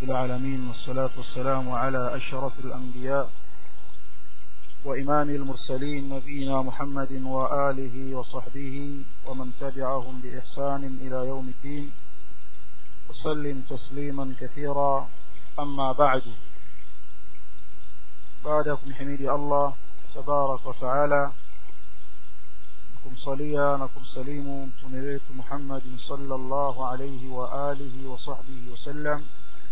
العالمين والصلاة والسلام على أشرف الأنبياء وإمام المرسلين نبينا محمد وآله وصحبه ومن تبعهم بإحسان إلى يوم الدين وسلم تسليما كثيرا أما بعد بعدكم حميد الله تبارك وتعالى kumsalia na kumsalimu mtume wetu Muhammadin sallallahu alayhi wa alihi wa sahbihi wasallam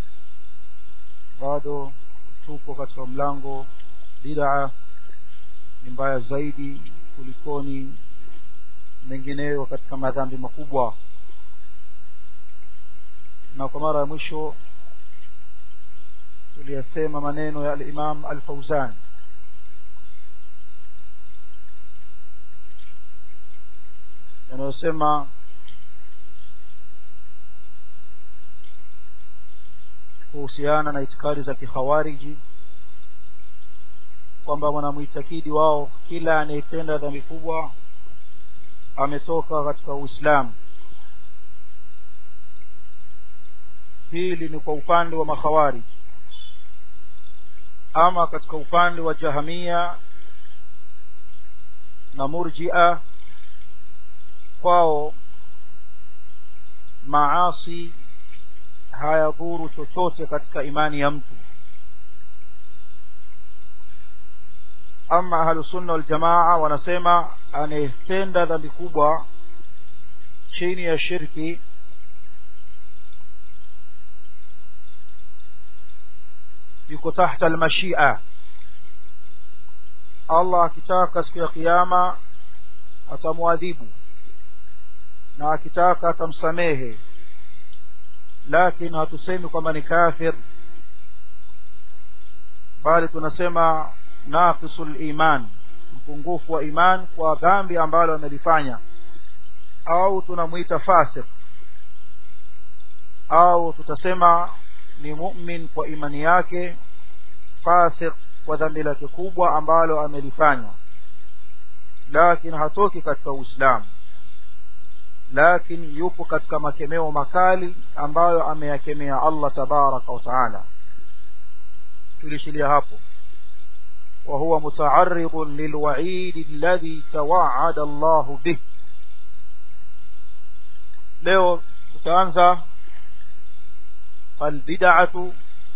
bado tupo katika mlango bid'a ni mbaya zaidi kulikoni mengineyo katika madhambi makubwa na kwa mara ya mwisho tuliyasema maneno ya al-Imam al-Fauzan yanayosema kuhusiana na itikadi za kikhawariji kwamba wanamuitakidi wao kila anayetenda dhambi kubwa ametoka katika Uislamu hili ni kwa upande wa makhawarij ama katika upande wa jahamia na murjia kwao maasi hayadhuru chochote katika imani ya mtu ama ahlusunna waljamaa wanasema anayetenda dhambi kubwa chini ya shirki yuko tahta almashia Allah akitaka siku ya kiyama atamwadhibu na akitaka atamsamehe lakini hatusemi kwamba ni kafir bali tunasema naqisul iman mpungufu wa iman kwa dhambi ambalo amelifanya au tunamuita fasik au tutasema ni mu'min kwa imani yake fasik kwa dhambi lake kubwa ambalo amelifanya lakini hatoki katika uislamu lakini yupo katika makemeo makali ambayo ameyakemea Allah tabaraka wa taala tulishilia hapo wa huwa muta'arridun lilwa'id alladhi tawa'ada Allah bih leo tutaanza albid'atu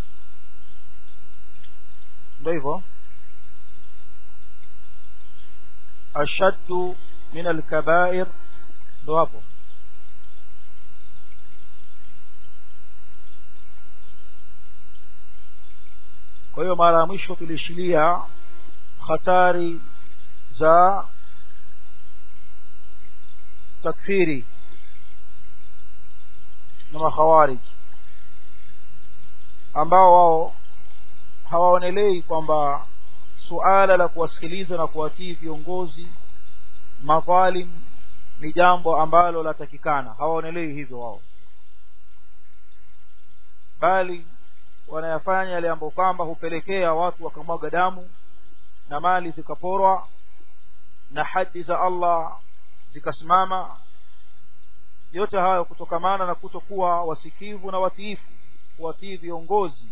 ndio hivyo ashaddu min alkaba'ir ndo hapo kwa hiyo mara ya mwisho tulishilia hatari za takfiri na makhawarij ambao wao hawaonelei kwamba suala la kuwasikiliza na kuwatii viongozi madhalim ni jambo ambalo latakikana hawaonelei hivyo wao bali wanayafanya yale ambayo kwamba hupelekea watu wakamwaga damu na mali zikaporwa na hadi za Allah zikasimama yote hayo kutokamana na kutokuwa wasikivu na watiifu kuwatii viongozi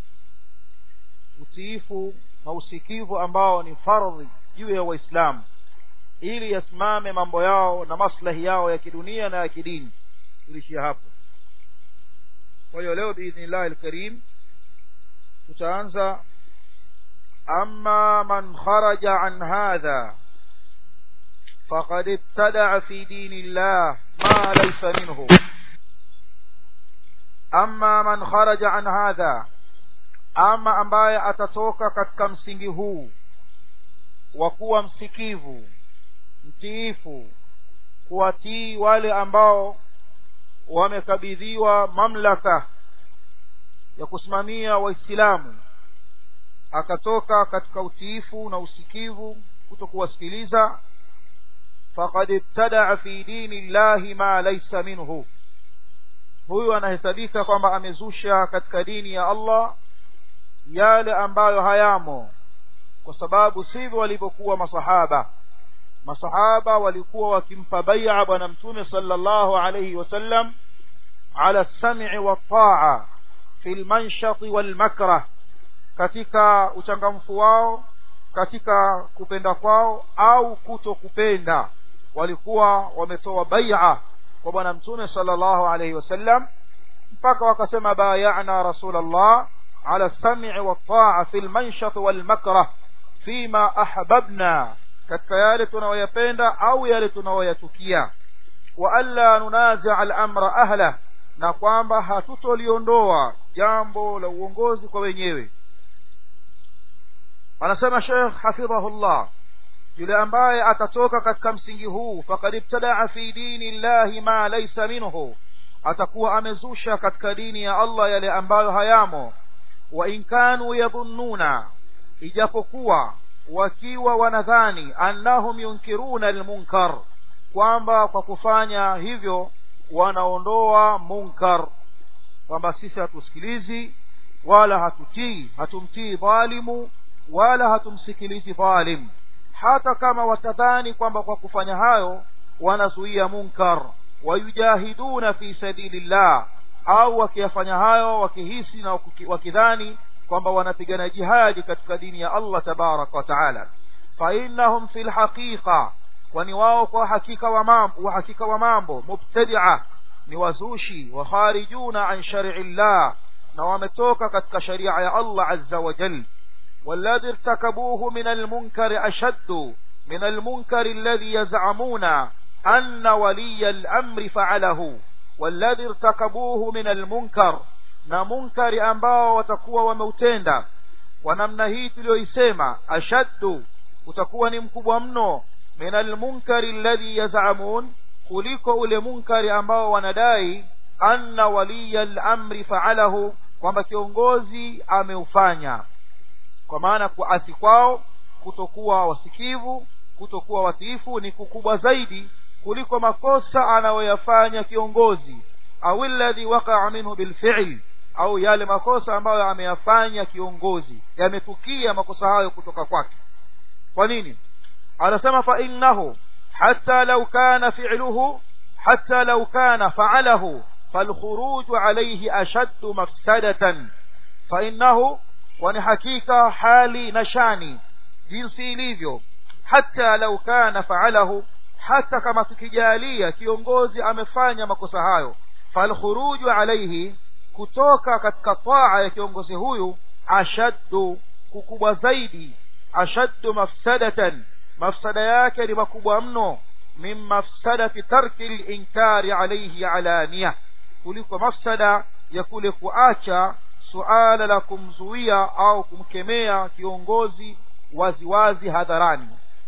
utiifu na usikivu ambao ni fardhi juu ya waislamu ili yasimame mambo yao na maslahi yao ya kidunia na ya kidini tulishia hapo kwa hiyo leo biidhnillah alkarim tutaanza amma man kharaja an hadha faqad ibtada'a fi dinillah ma laysa minhu amma man kharaja an hadha ama ambaye atatoka katika msingi huu wa kuwa msikivu mtiifu kuwatii wale ambao wamekabidhiwa mamlaka ya kusimamia waislamu akatoka katika utiifu na usikivu kutokuwasikiliza faqad ibtadaa fi dini llahi ma laysa minhu huyu anahesabika kwamba amezusha katika dini ya Allah yale ambayo hayamo kwa sababu sivyo walivyokuwa masahaba masahaba walikuwa wakimpa bai'a bwana mtume sallallahu alayhi wasallam ala sam'i wa ta'a fi lmanshati walmakrah katika uchangamfu wao katika kupenda kwao au kuto kupenda walikuwa wametoa baia kwa bwana mtume sallallahu alayhi wasallam mpaka wakasema bayana rasulallah ala lsami waltaa fi lmanshat walmakrah fima ahbabna katika yale tunayoyapenda au yale tunayoyatukia wa alla nunazia alamra ahlah na kwamba hatutoliondoa jambo la uongozi kwa wenyewe anasema shekh hafidhahullah yule ambaye atatoka katika msingi huu fakad ibtadaa fi dini llahi ma laisa minhu atakuwa amezusha katika dini ya allah yale ambayo hayamo wa in kanu yadhunnuna ijapokuwa wakiwa wanadhani annahum yunkiruna almunkar kwamba kwa kufanya hivyo wanaondoa munkar kwamba sisi hatusikilizi wala hatutii hatumtii dhalimu wala hatumsikilizi dhalim hata kama watadhani kwamba kwa kufanya hayo wanazuia munkar wayujahiduna fi sabilillah au wakiyafanya hayo wakihisi na wakidhani kwamba wanapigana jihadi katika dini ya Allah tabaraka wa taala fa innahum fil haqiqa kwani wao kwa hakika wa mambo wa hakika wa mambo mubtadi'a ni wazushi wa kharijuna an shar'i llah na wametoka katika sharia ya Allah azza wa jalla والذي ارتكبوه من المنكر أشد من المنكر الذي يزعمون أن ولي الأمر فعله والذي ارتكبوه من المنكر na munkari ambao watakuwa wameutenda kwa namna hii tuliyoisema ashaddu utakuwa ni mkubwa mno min almunkari alladhi yazamun kuliko ule munkari ambao wanadai anna waliya lamri faalahu kwamba kiongozi ameufanya kwa maana kuasi kwao kutokuwa wasikivu kutokuwa watiifu ni kukubwa zaidi kuliko makosa anayoyafanya kiongozi au alladhi waqa'a minhu bilfi'l au yale makosa ambayo ameyafanya kiongozi yametukia makosa hayo kutoka kwake kwa nini anasema fa innahu hatta law kana fi'luhu hatta law kana fa'alahu فالخروج عليه أشد مفسدة فإنه kwani hakika hali na shani jinsi ilivyo hata lau kana faalahu hata kama tukijalia kiongozi amefanya makosa hayo falkhuruju alaihi kutoka katika taa ya kiongozi huyu ashaddu kukubwa zaidi ashaddu mafsadatan mafsada yake ni makubwa mno min mafsadati tarki linkari alaihi alania kuliko mafsada ya kule kuacha suala la kumzuia au kumkemea kiongozi waziwazi hadharani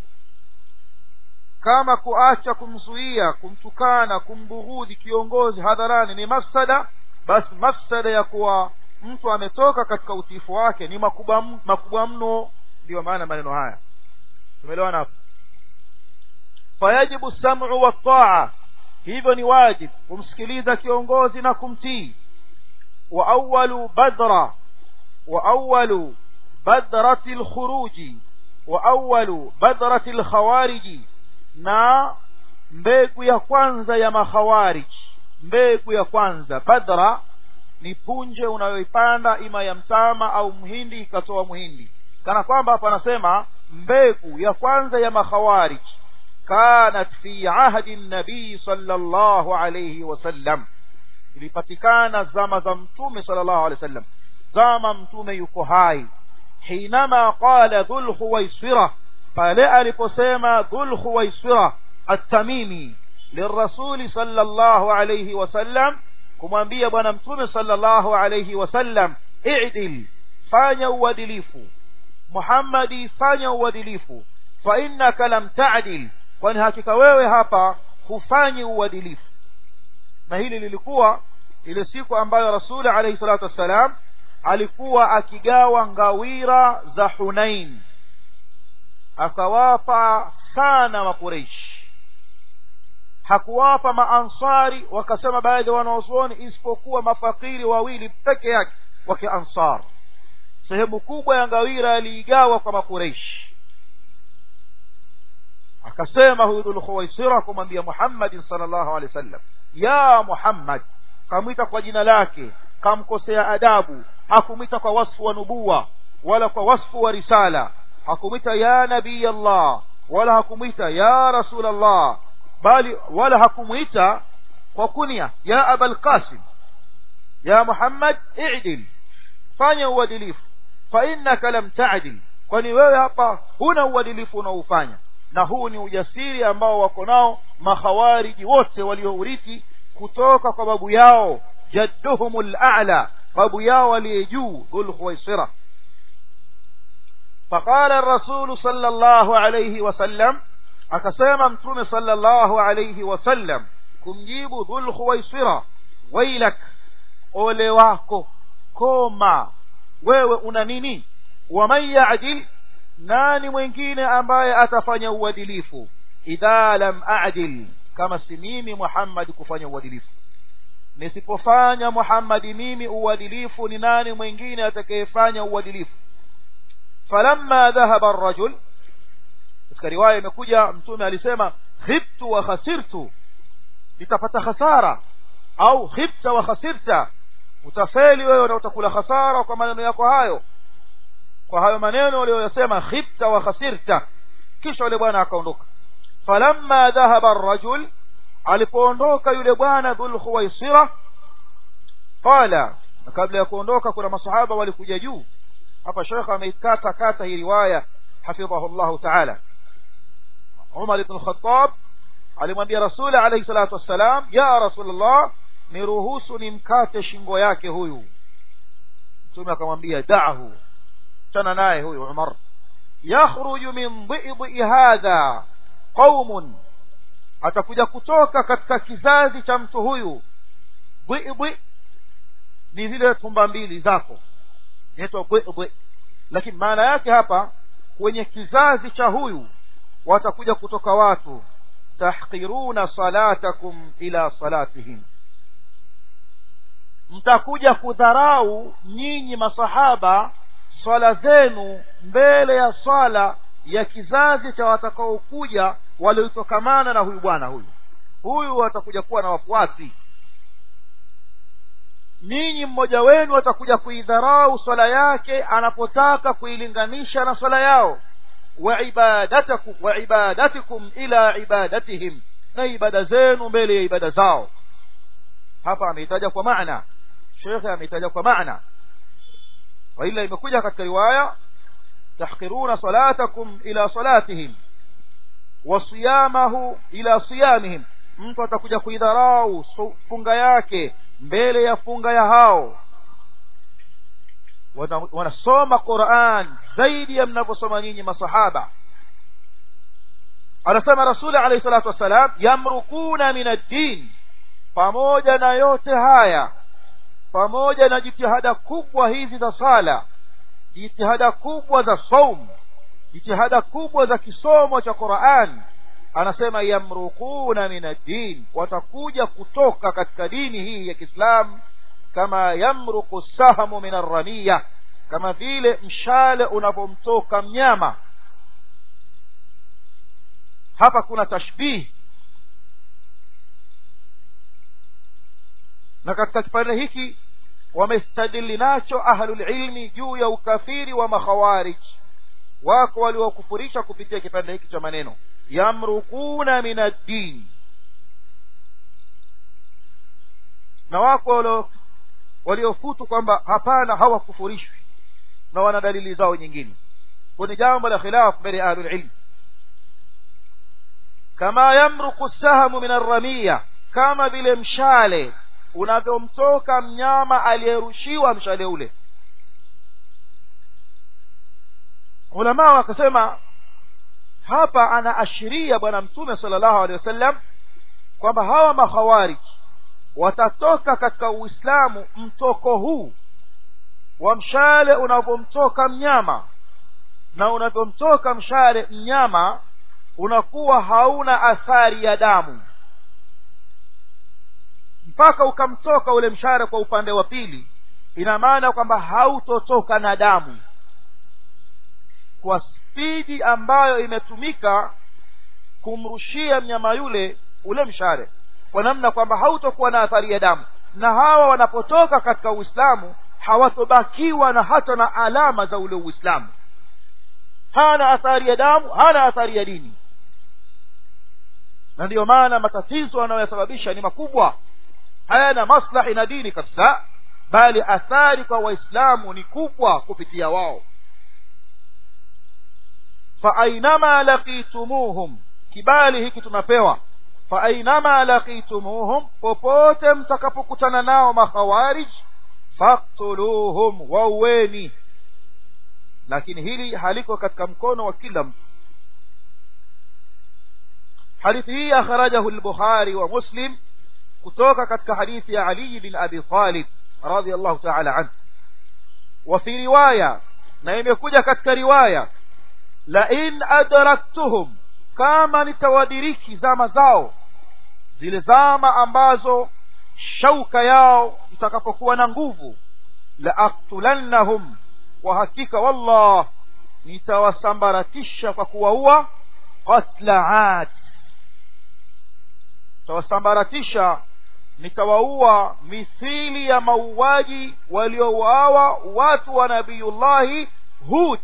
kama kuacha kumzuia kumtukana kumbughudhi kiongozi hadharani ni mafsada basi mafsada ya kuwa mtu ametoka katika utiifu wake ni makubwa makubwa mno ndiyo maana maneno haya tumeelewana hapo fayajibu sam'u wa taa hivyo ni wajib kumsikiliza kiongozi na kumtii وأول بدر وأول بدرة الخروج وأول بدرة الخوارج na mbegu ya kwanza ya makhawarij mbegu ya kwanza badra ni punje unayoipanda ima ya mtama au mhindi ikatoa mhindi kana kwamba hapa anasema mbegu ya kwanza ya makhawarij kanat fi ahdi nabii sallallahu alayhi wasallam ilipatikana zama za mtume sallallahu alaihi wasallam zama mtume yuko hai hinama qala dhul khuwaisira pale aliposema dhul khuwaisira at-tamimi lirrasuli sallallahu alayhi wasallam kumwambia bwana mtume sallallahu alayhi wasallam i'dil fanya uadilifu muhammadi fanya uadilifu fa innaka lam ta'dil kwani hakika wewe hapa hufanyi uadilifu na hili lilikuwa ile siku ambayo rasuli alayhi salatu wassalam alikuwa akigawa ngawira za hunain akawapa sana makureishi hakuwapa maansari wakasema baadhi ya wanaozuoni isipokuwa mafakiri wawili peke yake wa wakiansar sehemu kubwa ya ngawira aliigawa kwa makureishi akasema huyu dhulkhuwaisira kumwambia muhammadin salllahu alehi wasallam ya muhammad kamwita kwa jina lake kamkosea adabu hakumwita kwa wasfu wa nubuwa wala kwa wasfu wa risala hakumwita ya nabii allah wala hakumwita ya rasul allah bali wala hakumwita kwa kunia ya abal qasim ya muhammad i'dil fanya uadilifu fa innaka lam ta'dil kwani wewe hapa huna uadilifu unaoufanya na huu ni ujasiri ambao wako nao makhawariji wote waliourithi kutoka kwa babu yao jadduhumul a'la babu yao aliye juu dhul khuwaisira فقال الرسول صلى الله عليه وسلم akasema mtume sallallahu alayhi wasallam kumjibu dhul khuwaisira wailak ole wako koma wewe una nini waman ya'dil nani mwingine ambaye atafanya uadilifu idha lam a'dil kama si mimi Muhammad kufanya uadilifu nisipofanya Muhammad mimi uadilifu ni nani mwingine atakayefanya uadilifu falamma dhahaba ar-rajul katika riwaya imekuja mtume alisema khibtu wa khasirtu nitapata hasara au khibta wa khasirta utafeli wewe na utakula hasara kwa maneno yako hayo kwa hayo maneno aliyoyasema khibta wa khasirta kisha yule bwana akaondoka falamma dhahaba ar-rajul alipoondoka yule bwana dhul khuwaisira qala na kabla ya kuondoka kuna masahaba walikuja juu hapa shekha ameikata kata hii riwaya hafidhahu Allah ta'ala Umar ibn Khattab alimwambia Rasul alayhi salatu wassalam ya Rasulullah niruhusu nimkate shingo yake huyu Mtume akamwambia da'hu tana naye huyu Umar yakhruju min dhi'bi hadha qaumun atakuja kutoka katika kizazi cha mtu huyu dhi'bi ni zile tumba mbili zako inaitwa dhi'bi lakini maana yake hapa kwenye kizazi cha huyu watakuja kutoka watu tahqiruna salatakum ila salatihim mtakuja kudharau nyinyi masahaba swala zenu mbele ya swala ya kizazi cha watakaokuja waliotokamana na huyu bwana huyu huyu watakuja kuwa na wafuasi ninyi mmoja wenu atakuja kuidharau swala yake anapotaka kuilinganisha na swala yao wa ibadatakum wa ibadatikum ila ibadatihim na ibada zenu mbele ya ibada zao hapa ameitaja kwa maana shekhe ameitaja kwa maana wa ila imekuja katika riwaya tahqiruna salatakum ila salatihim wa siyamahu ila siyamihim mtu atakuja kuidharau funga yake mbele ya funga ya hao wanasoma Qur'an zaidi ya mnavyosoma nyinyi masahaba anasema rasuli alayhi salatu wassalam yamrukuna min ad-din pamoja na yote haya pamoja na jitihada kubwa hizi za sala jitihada kubwa za saum jitihada kubwa za kisomo cha Qur'an anasema yamrukuna min ad-din watakuja kutoka katika dini hii ya Kiislamu kama yamruku sahamu min arramiya kama vile mshale unapomtoka mnyama hapa kuna tashbih na katika kipande hiki wamestadili nacho ahlul ilmi juu ya ukafiri wa makhawarij wako waliokufurisha kupitia kipande hiki cha maneno yamrukuna min ad-din na wako waliofutu kwamba hapana hawakufurishwi na wana dalili zao nyingine kwenye jambo la khilaf mbele ya ahlul ilm kama yamruku sahamu min arramiya kama vile mshale unavyomtoka mnyama aliyerushiwa mshale ule ulama wakasema hapa anaashiria bwana mtume sallallahu alaihi wasallam kwamba hawa makhawarij watatoka katika uislamu mtoko huu wa mshale unavyomtoka mnyama na unavyomtoka mshale mnyama unakuwa hauna athari ya damu mpaka ukamtoka ule mshale kwa upande wa pili ina maana kwamba hautotoka na damu kwa spidi ambayo imetumika kumrushia mnyama yule ule mshale kwa namna kwamba hautokuwa na athari ya damu na hawa wanapotoka katika uislamu hawatobakiwa na hata na alama za ule uislamu hana athari ya damu hana athari ya dini na ndiyo maana matatizo anayoyasababisha ni makubwa hayana maslahi na dini kabisa bali athari kwa waislamu ni kubwa kupitia wao faainama laqitumuhum kibali hiki tunapewa faainama laqitumuhum popote mtakapokutana nao makhawarij faktuluhum wauweni lakini hili haliko katika mkono wa kila mtu hadithi hii akhrajahu al-bukhari wa muslim kutoka katika hadithi ya ali bin abi talib radiyallahu ta'ala anhu wa fi riwaya na imekuja katika riwaya la in adraktuhum kama nitawadiriki zama zao zile zama ambazo shauka yao itakapokuwa na nguvu la aktulannahum kwa hakika wallah nitawasambaratisha kwa kuwaua qatla ad nitawasambaratisha nitawaua mithili ya mauaji waliouawa watu wa nabiyullahi hud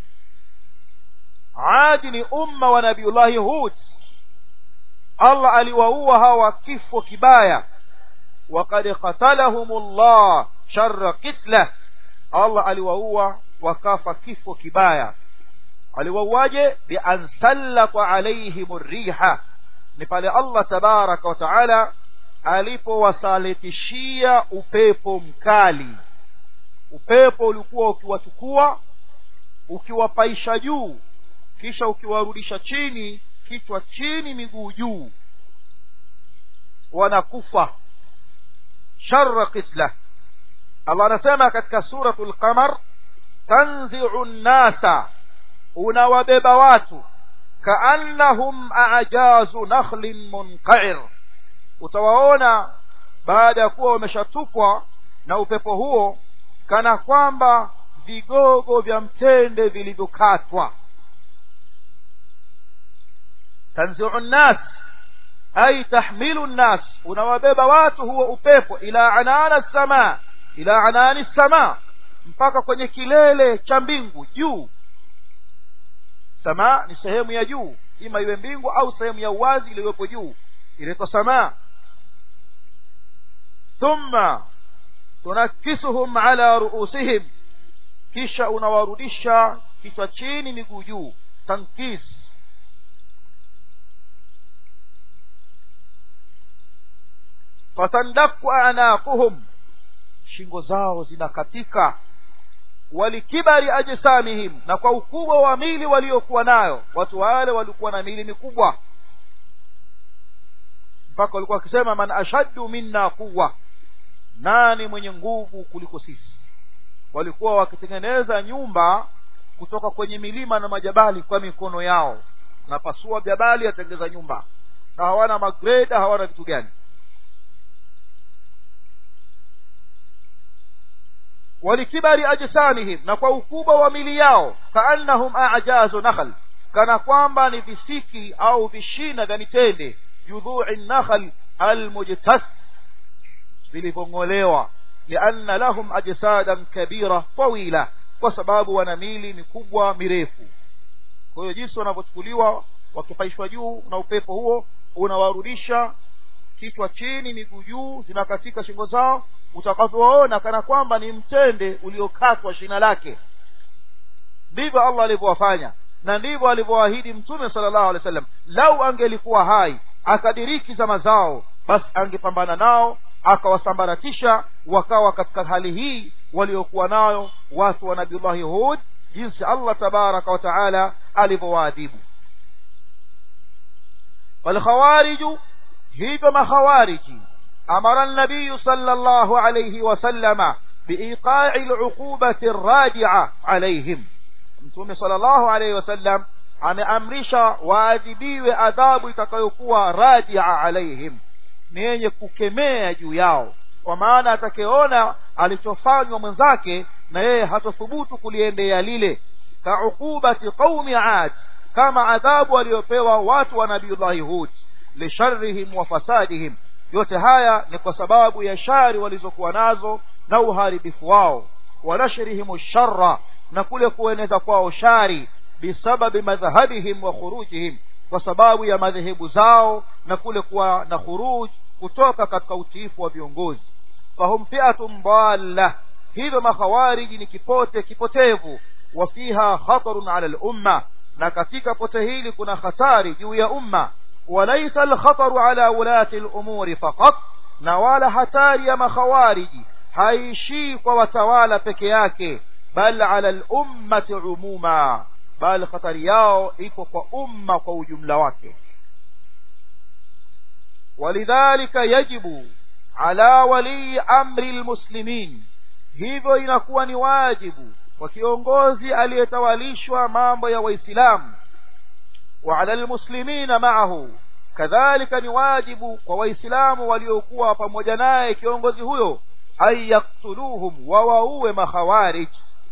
adi ni umma wa nabiyullahi hud allah aliwaua hawa kifo kibaya وقد قتلهم الله شر قتله Allah aliwaua wakafa kifo kibaya aliwauaje bian sallata alaihim riha ni pale Allah tabaraka wa taala alipowasalitishia upepo mkali upepo ulikuwa ukiwachukua ukiwapaisha juu kisha ukiwarudisha chini kichwa chini miguu juu wanakufa sharra qitlah Allah anasema katika suratul qamar tanzi'u nnasa unawabeba watu kaannahum a'jazu nakhlin munqa'ir utawaona baada ya kuwa wameshatupwa na upepo huo kana kwamba vigogo vya mtende vilivyokatwa tanzi'u nnas ay tahmilu nnas unawabeba watu huo upepo ila anana samaa ila anani samaa mpaka kwenye kilele cha mbingu juu samaa ni sehemu ya juu ima iwe mbingu au sehemu ya uwazi iliyopo juu inaitwa samaa thumma tunakisuhum ala ruusihim kisha unawarudisha kichwa chini miguu juu tankis fatandaku anaquhum shingo zao zinakatika walikibari ajsamihim na kwa ukubwa wa mili waliokuwa nayo watu wale walikuwa na mili mikubwa mpaka walikuwa wakisema man ashaddu minna quwwa nani mwenye nguvu kuliko sisi walikuwa wakitengeneza nyumba kutoka kwenye milima na majabali kwa mikono yao napasua jabali atengeza nyumba na hawana magreda hawana vitu gani walikibari ajsamihim na kwa ukubwa wa mili yao kaannahum ajazu nakhl kana kwamba ni visiki au vishina vya mitende judhui nakhl almujtas vilivyong'olewa lianna lahum ajsadan kabira tawila kwa sababu wana mili mikubwa mirefu kwa hiyo jinsi wanavyochukuliwa wakipaishwa juu na upepo huo unawarudisha kichwa chini miguu juu zinakatika shingo zao utakavyoona kana kwamba ni mtende uliokatwa shina lake ndivyo allah alivyowafanya na ndivyo alivyoahidi mtume sallallahu alaihi wasallam lau angelikuwa hai akadiriki zama zao basi angepambana nao akawasambaratisha wakawa katika hali hii waliokuwa nayo watu wa nabiullahi hud jinsi allah tabaraka wa taala alivyowaadhibu falkhawariju hivyo makhawariji أمر النبي صلى الله عليه وسلم بإيقاع العقوبة الراجعة عليهم mtume sallallahu alaihi wasallam ameamrisha waadhibiwe adhabu itakayokuwa rajia alaihim ni yenye kukemea juu yao kwa maana atakayeona alichofanywa mwenzake na yeye hatothubutu kuliendea lile kauqubati qaumi ad kama adhabu aliyopewa watu wa nabiullahi hud lisharrihim wa fasadihim yote haya ni kwa sababu ya shari walizokuwa nazo na uharibifu wao wanashrihimu sharra na kule kueneza kwao shari bisababi madhhabihim wa khurujihim kwa sababu ya madhehebu zao na kule kuwa na khuruj kutoka katika utiifu wa viongozi fahum fi'atun dalla hivyo makhawariji ni kipote kipotevu wa fiha khatarun ala al-umma na katika pote hili kuna hatari juu ya umma walaysa al-khataru ala ulati al-umuri faqat na wala hatari ya makhawariji haishii kwa watawala peke yake bal ala al-ummati umuma bal hatari yao iko kwa umma kwa ujumla wake ولذلك يجب على ولي امر المسلمين hivyo inakuwa ni wajibu kwa kiongozi aliyetawalishwa mambo ya waislamu wa ala almuslimina ma'ahu kadhalika ni wajibu kwa waislamu waliokuwa pamoja naye kiongozi huyo ay yaktuluhum wa waue makhawarij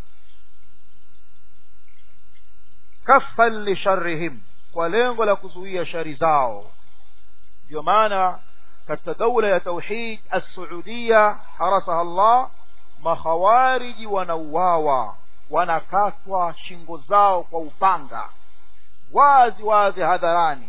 kaffan li sharrihim kwa lengo la kuzuia shari zao ndio maana katika daula ya tauhid as-saudia harasaha Allah makhawariji wanauawa wanakatwa shingo zao kwa upanga wazi wazi hadharani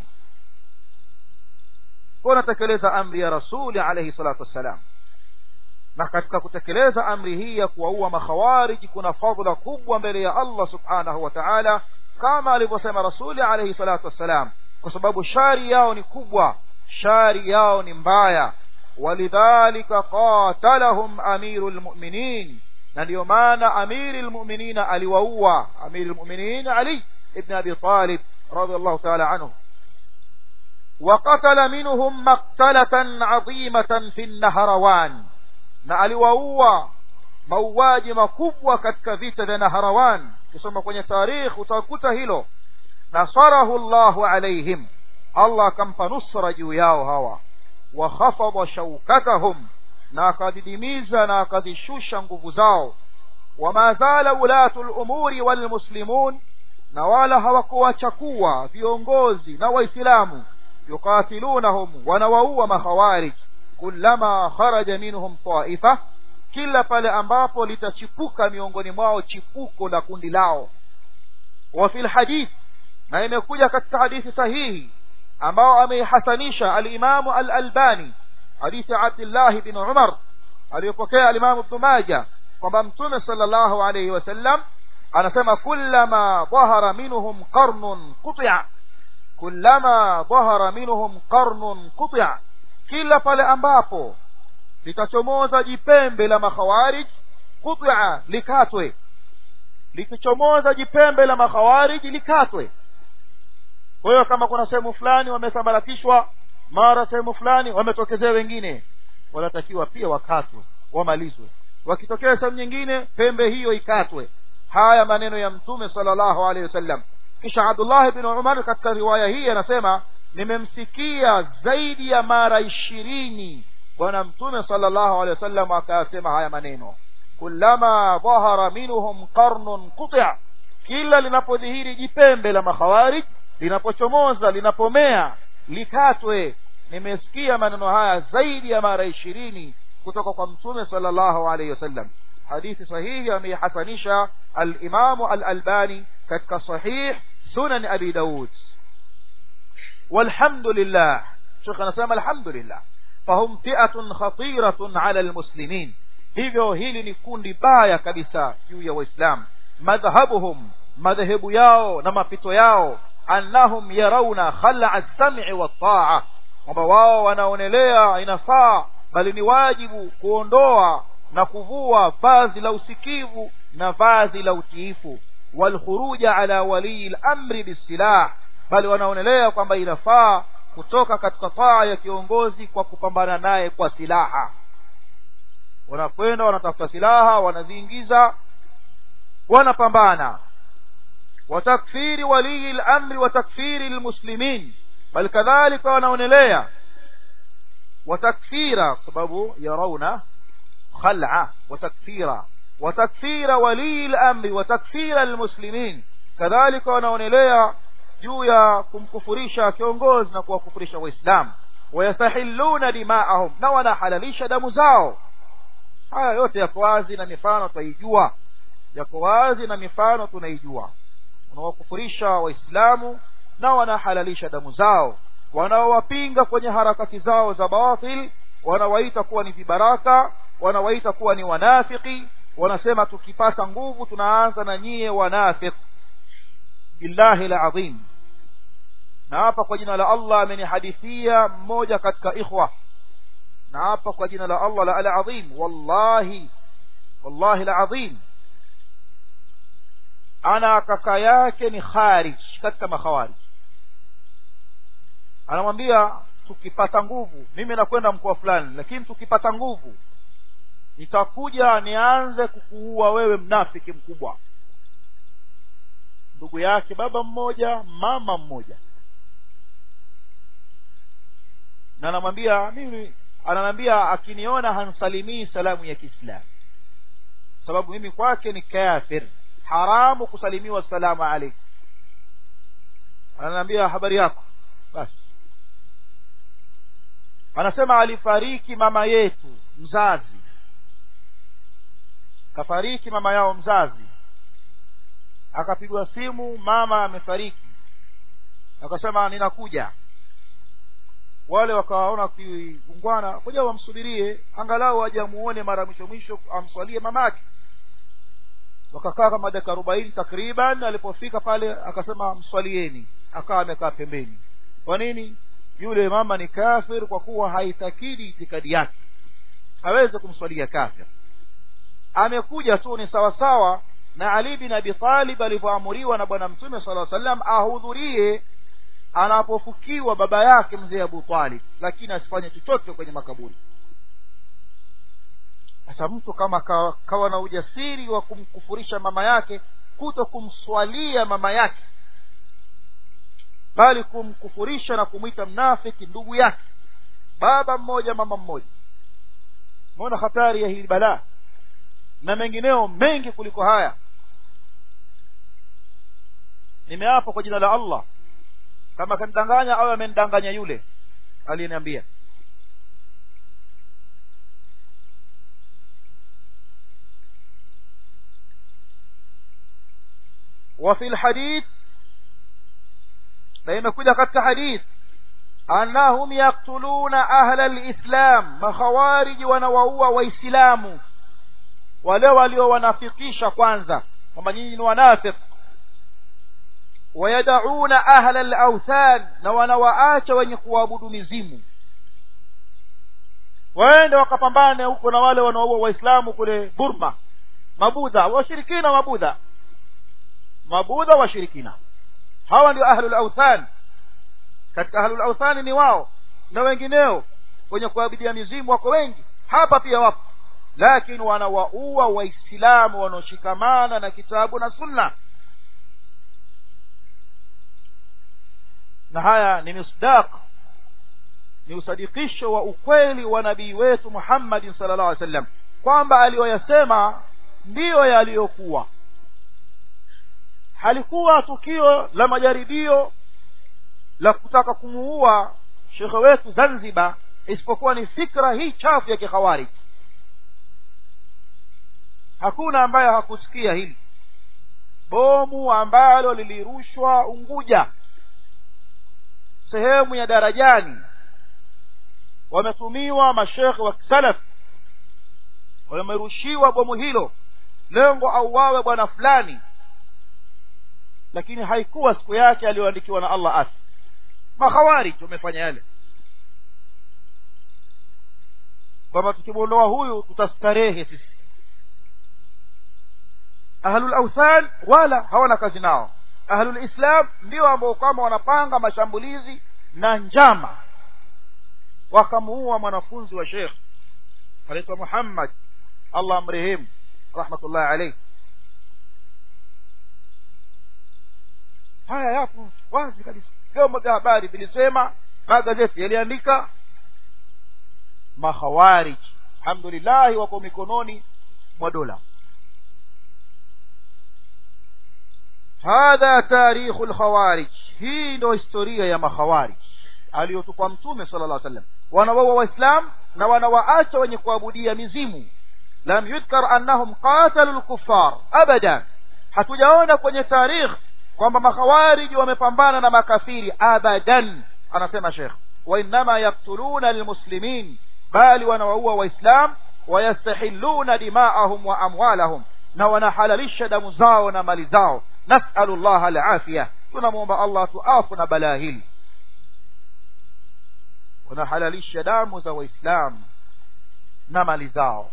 wanatekeleza amri ya rasuli alayhi salatu wassalam na katika kutekeleza amri hii ya kuwaua makhawariji kuna fadhila kubwa mbele ya Allah subhanahu wa ta'ala kama alivyosema rasuli alayhi salatu wassalam kwa sababu shari yao ni kubwa shari yao ni mbaya walidhalika qatalahum amirul mu'minin na ndio maana amirul mu'minin aliwaua amirul mu'minin ali ibn abi talib radiyallahu ta'ala anhu وقتل منهم مقتلة عظيمة في النهروان na aliwaua mauaji makubwa katika vita vya Naharawan kisoma kwenye tarikh utakuta hilo nasarahu Allahu alaihim Allah akampa nusra juu yao hawa wa khafadha shaukatahum na akadidimiza na akazishusha nguvu zao wama zala ulatu al-umuri wal muslimun na wala hawakuwachakua viongozi na waislamu yuqatilunahum wanawaua makhawarij kullama kharaja minhum taifa kila pale ambapo litachipuka miongoni mwao chipuko la kundi lao wa fil hadith na imekuja katika hadithi sahihi ambao ameihasanisha al-Imam al-Albani hadithi Abdullah bin Umar aliyopokea al-Imam Ibn Majah kwamba Mtume sallallahu alayhi wasallam anasema kullama dhahara minhum qarnun quti'a kullama dhahara minhum qarnun quti'a kila pale ambapo litachomoza jipembe la makhawarij quti'a likatwe likichomoza jipembe la makhawarij likatwe kwa hiyo kama kuna sehemu fulani wamesambaratishwa mara sehemu fulani wametokezea wengine wanatakiwa pia wakatwe wamalizwe wakitokea sehemu nyingine pembe hiyo ikatwe haya maneno ya mtume sallallahu alaihi wasallam kisha Abdullah ibn Umar katika riwaya hii anasema nimemsikia zaidi ya mara ishirini bwana mtume sallallahu alaihi wasallam akasema haya maneno kullama dhahara minhum qarnun quti'a kila linapodhihiri jipembe la makhawarij linapochomoza linapomea likatwe nimesikia maneno haya zaidi ya mara ishirini kutoka kwa mtume sallallahu alaihi wasallam hadithi sahihi ameihasanisha al-Imamu al-Albani katika sahih sunan Abi Daud walhamdulillah Sheikh anasema alhamdulillah fahum fi'atun khatiratun ala almuslimin hivyo hili ni kundi baya kabisa juu ya waislamu madhhabuhum madhehebu yao na mapito yao annahum yarawna khal'a as-sam'i wat-ta'a kwamba wao wanaonelea inafaa bali ni wajibu kuondoa na kuvua vazi la usikivu na vazi la utiifu walkhuruja ala walii al-amri bisilah bali wanaonelea kwamba inafaa kutoka katika taa ya kiongozi kwa kupambana naye kwa silaha wanakwenda wanatafuta silaha wanaziingiza wanapambana watakfiri walii al-amri wa takfiri al-muslimin bal kadhalika wanaonelea watakfira sababu yarauna خلعة وتكفيرا وتكفير ولي الأمر وتكفير المسلمين كذلك wanaonelea juu ya kumkufurisha kiongozi na kuwakufurisha waislamu wayastahilluna dimaahum na wanahalalisha damu zao haya yote yako wazi na mifano tutaijua yako wazi na mifano tunaijua wanawakufurisha waislamu na wanahalalisha damu zao wanaowapinga kwenye harakati zao za batil wanawaita kuwa ni vibaraka wanawaita kuwa ni wanafiki wanasema tukipata nguvu tunaanza na nyie wanafik billahi alazim na hapa kwa jina la Allah amenihadithia mmoja katika ikhwa na hapa kwa jina la Allah la alazim wallahi wallahi alazim ana kaka yake ni kharij katika makhawarij anamwambia tukipata nguvu mimi nakwenda mkoa fulani lakini tukipata nguvu nitakuja nianze kukuua wewe mnafiki mkubwa ndugu yake baba mmoja mama mmoja na anamwambia mimi ananiambia akiniona hansalimii salamu ya Kiislamu sababu mimi kwake ni kafir haramu kusalimiwa salamu alaykum ananiambia habari yako basi anasema alifariki mama yetu mzazi kafariki mama yao mzazi akapigwa simu mama amefariki akasema ninakuja wale wakawaona kiungwana kuja wamsubirie angalau aje amuone mara mwisho mwisho amswalie mamake wakakaa kama dakika arobaini takriban alipofika pale akasema mswalieni akawa amekaa pembeni kwa nini yule mama ni kafir kwa kuwa haitakidi itikadi yake hawezi kumswalia kafir amekuja tu ni sawasawa na Ali bin Abi Talib alivyoamuriwa na bwana mtume sallallahu alaihi wasallam ahudhurie anapofukiwa baba yake mzee Abu Talib lakini asifanye chochote kwenye makaburi sasa mtu kama kawa, kawa na ujasiri wa kumkufurisha mama yake kuto kumswalia mama yake bali kumkufurisha na kumwita mnafiki ndugu yake baba mmoja mama mmoja umeona hatari ya hili balaa na mengineo mengi kuliko haya nimeapa kwa jina la Allah kama kanidanganya au amenidanganya yule aliyeniambia وفي الحديث بين كل قد حديث أنهم يقتلون أهل الإسلام مخوارج ونوعوا وإسلام wale waliowanafikisha kwanza kwamba nyinyi ni wanafik wayadauna ahla al-awthan na wanawaacha wenye kuabudu mizimu waende wakapambane huko na wale wanaoua waislamu kule Burma mabudha washirikina mabudha mabudha washirikina hawa ndio ahlul awthan katika ahlul awthan ni wao na wengineo wenye kuabudia mizimu wako wengi hapa pia wapo lakini wanawaua waislamu wanaoshikamana na kitabu na sunna na haya ni misdaq ni usadikisho wa ukweli wa nabii wetu Muhammad sallallahu alaihi wasallam kwamba aliyoyasema ndiyo yaliyokuwa halikuwa tukio la majaribio la kutaka kumuua shekhe wetu Zanzibar isipokuwa ni fikra hii chafu ya kikhawarij hakuna ambaye hakusikia hili bomu ambalo lilirushwa Unguja sehemu ya darajani wametumiwa mashekhe wa salaf wamerushiwa bomu hilo lengo auawe bwana fulani lakini haikuwa siku yake aliyoandikiwa na Allah asi makhawarij wamefanya yale kwamba tukimwondoa huyu tutastarehe sisi ahlul awthan wala hawana kazi nao ahlul islam ndio ambao kwamba wanapanga mashambulizi na njama wakamuua mwanafunzi wa Sheikh anaitwa Muhammad Allah amrehemu rahmatullah alayhi haya yapo wazi kabisa vyombo vya habari vilisema magazeti yaliandika mahawarij alhamdulillah wako mikononi mwa dola hadha tarikhu alkhawarij hii ndio historia ya makhawarij aliyotupa mtume sala llah sallam wanawaua waislam na wanawaacha wenye kuabudia mizimu lam yudhkar annahum qatalu lkuffar abada hatujaona kwenye tarikh kwamba makhawariji wamepambana na makafiri abadan anasema shekh wainama yaktuluna lmuslimin bali wanawaua waislam wayastahilluna dimaahum wa amwalahum na wanahalalisha damu zao na mali zao nasalu llah alafia tunamwomba allah tuafu na balaa hili wanahalalisha damu za waislamu na mali zao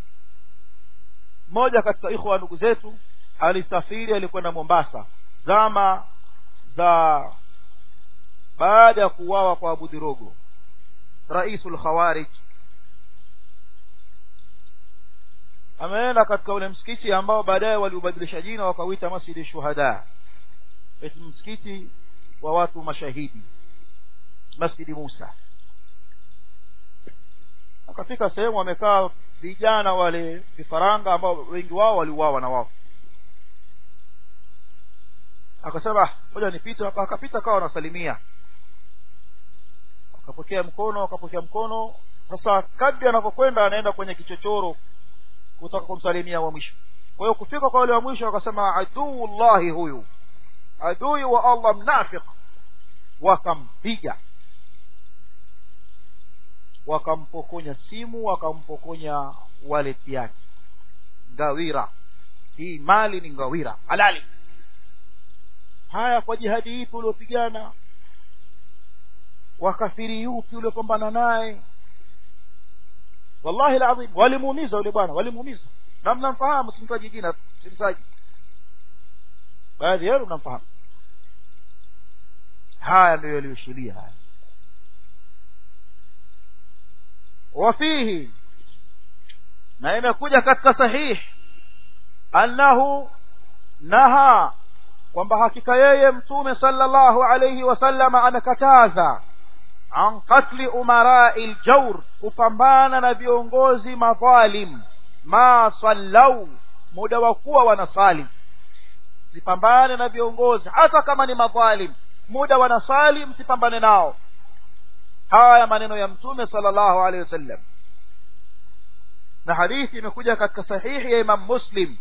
mmoja katika ikhwa ndugu zetu alisafiri alikwenda mombasa zama za baada ya kuuawa kwa abu dhirogo raisul khawarij ameenda katika ule msikiti ambao baadaye waliubadilisha jina wakauita masjidi shuhada eti msikiti wa watu mashahidi masjidi musa akafika sehemu wamekaa vijana wale vifaranga ambao wengi wao waliuawa na wao akasema moja nipite hapa akapita kawa anasalimia akapokea mkono akapokea mkono sasa kadri anavyokwenda anaenda kwenye kichochoro kutaka kumsalimia wa mwisho kwa hiyo kufika kwa wale wa mwisho akasema aduullahi huyu adui wa allah mnafiq wakampiga wakampokonya simu wakampokonya waleti yake ngawira hii mali ni ngawira halali haya kwa jihadi ipi uliopigana wakafiri yupi uliopambana naye wallahi alazim walimuumiza yule bwana walimuumiza na mnamfahamu simtaji jina simtaji baadhi yenu mnamfahamu haya ndio yaliyoshiria haya wafihi na imekuja katika sahih annahu naha kwamba hakika yeye mtume sallallahu alayhi wasallama amekataza an qatli umarai ljaur kupambana na viongozi madhalim ma sallau muda wa kuwa wanasali msipambane na viongozi hata kama ni madhalim muda wanasali msipambane nao haya maneno ya mtume sallallahu alaihi wasallam na hadithi imekuja katika sahihi ya imam muslim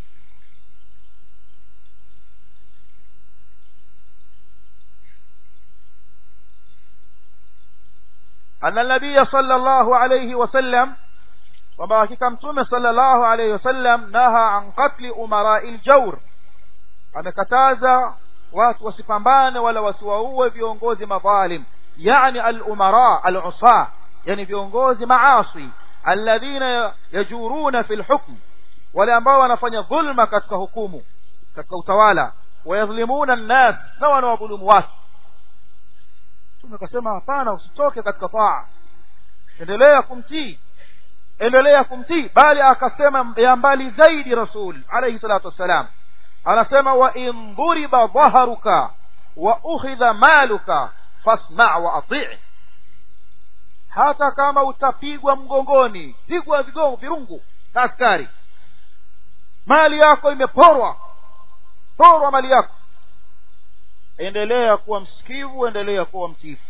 أن النبي صلى الله عليه وسلم kwamba hakika mtume sallallahu alayhi wasallam naha an qatli umarai ljaur amekataza watu wasipambane wala wasiwaue viongozi madhalim yani alumara alusa yani viongozi maasi alladhina yajuruna fi lhukm wale ambao wanafanya dhulma katika hukumu katika utawala wayadhlimuna nnas na wanawadhulumu watu mtume akasema hapana usitoke katika taa endelea kumtii endelea kumtii bali akasema ya mbali zaidi rasul alayhi salatu wassalam anasema wa in dhuriba dhaharuka wa ukhidha maluka fasma wa atii hata kama utapigwa mgongoni pigwa vigongo virungu na askari mali yako imeporwa porwa mali yako endelea kuwa msikivu endelea kuwa mtifu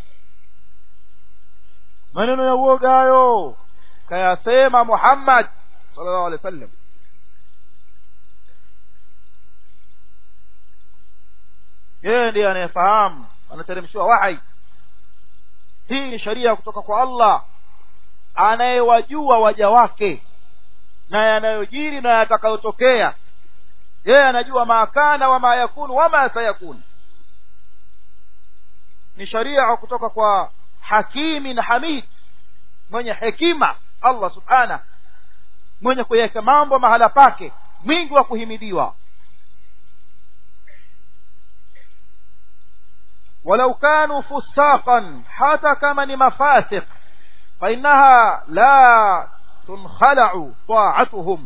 maneno ya uoga hayo kayasema muhammad sallallahu alaihi wasallam yeye ndiye anayefahamu anateremshiwa wahai hii ni sharia kutoka kwa allah anayewajua waja wake na yanayojiri na yatakayotokea yeye anajua ma kana wama yakunu wama sayakunu ni sharia kutoka kwa hakimin hamid mwenye hekima allah subhana mwenye kuweka mambo mahala pake mwingi wa kuhimidiwa walau kanu fusaqan hata kama ni mafasiq fainaha la tunkhalau taatuhum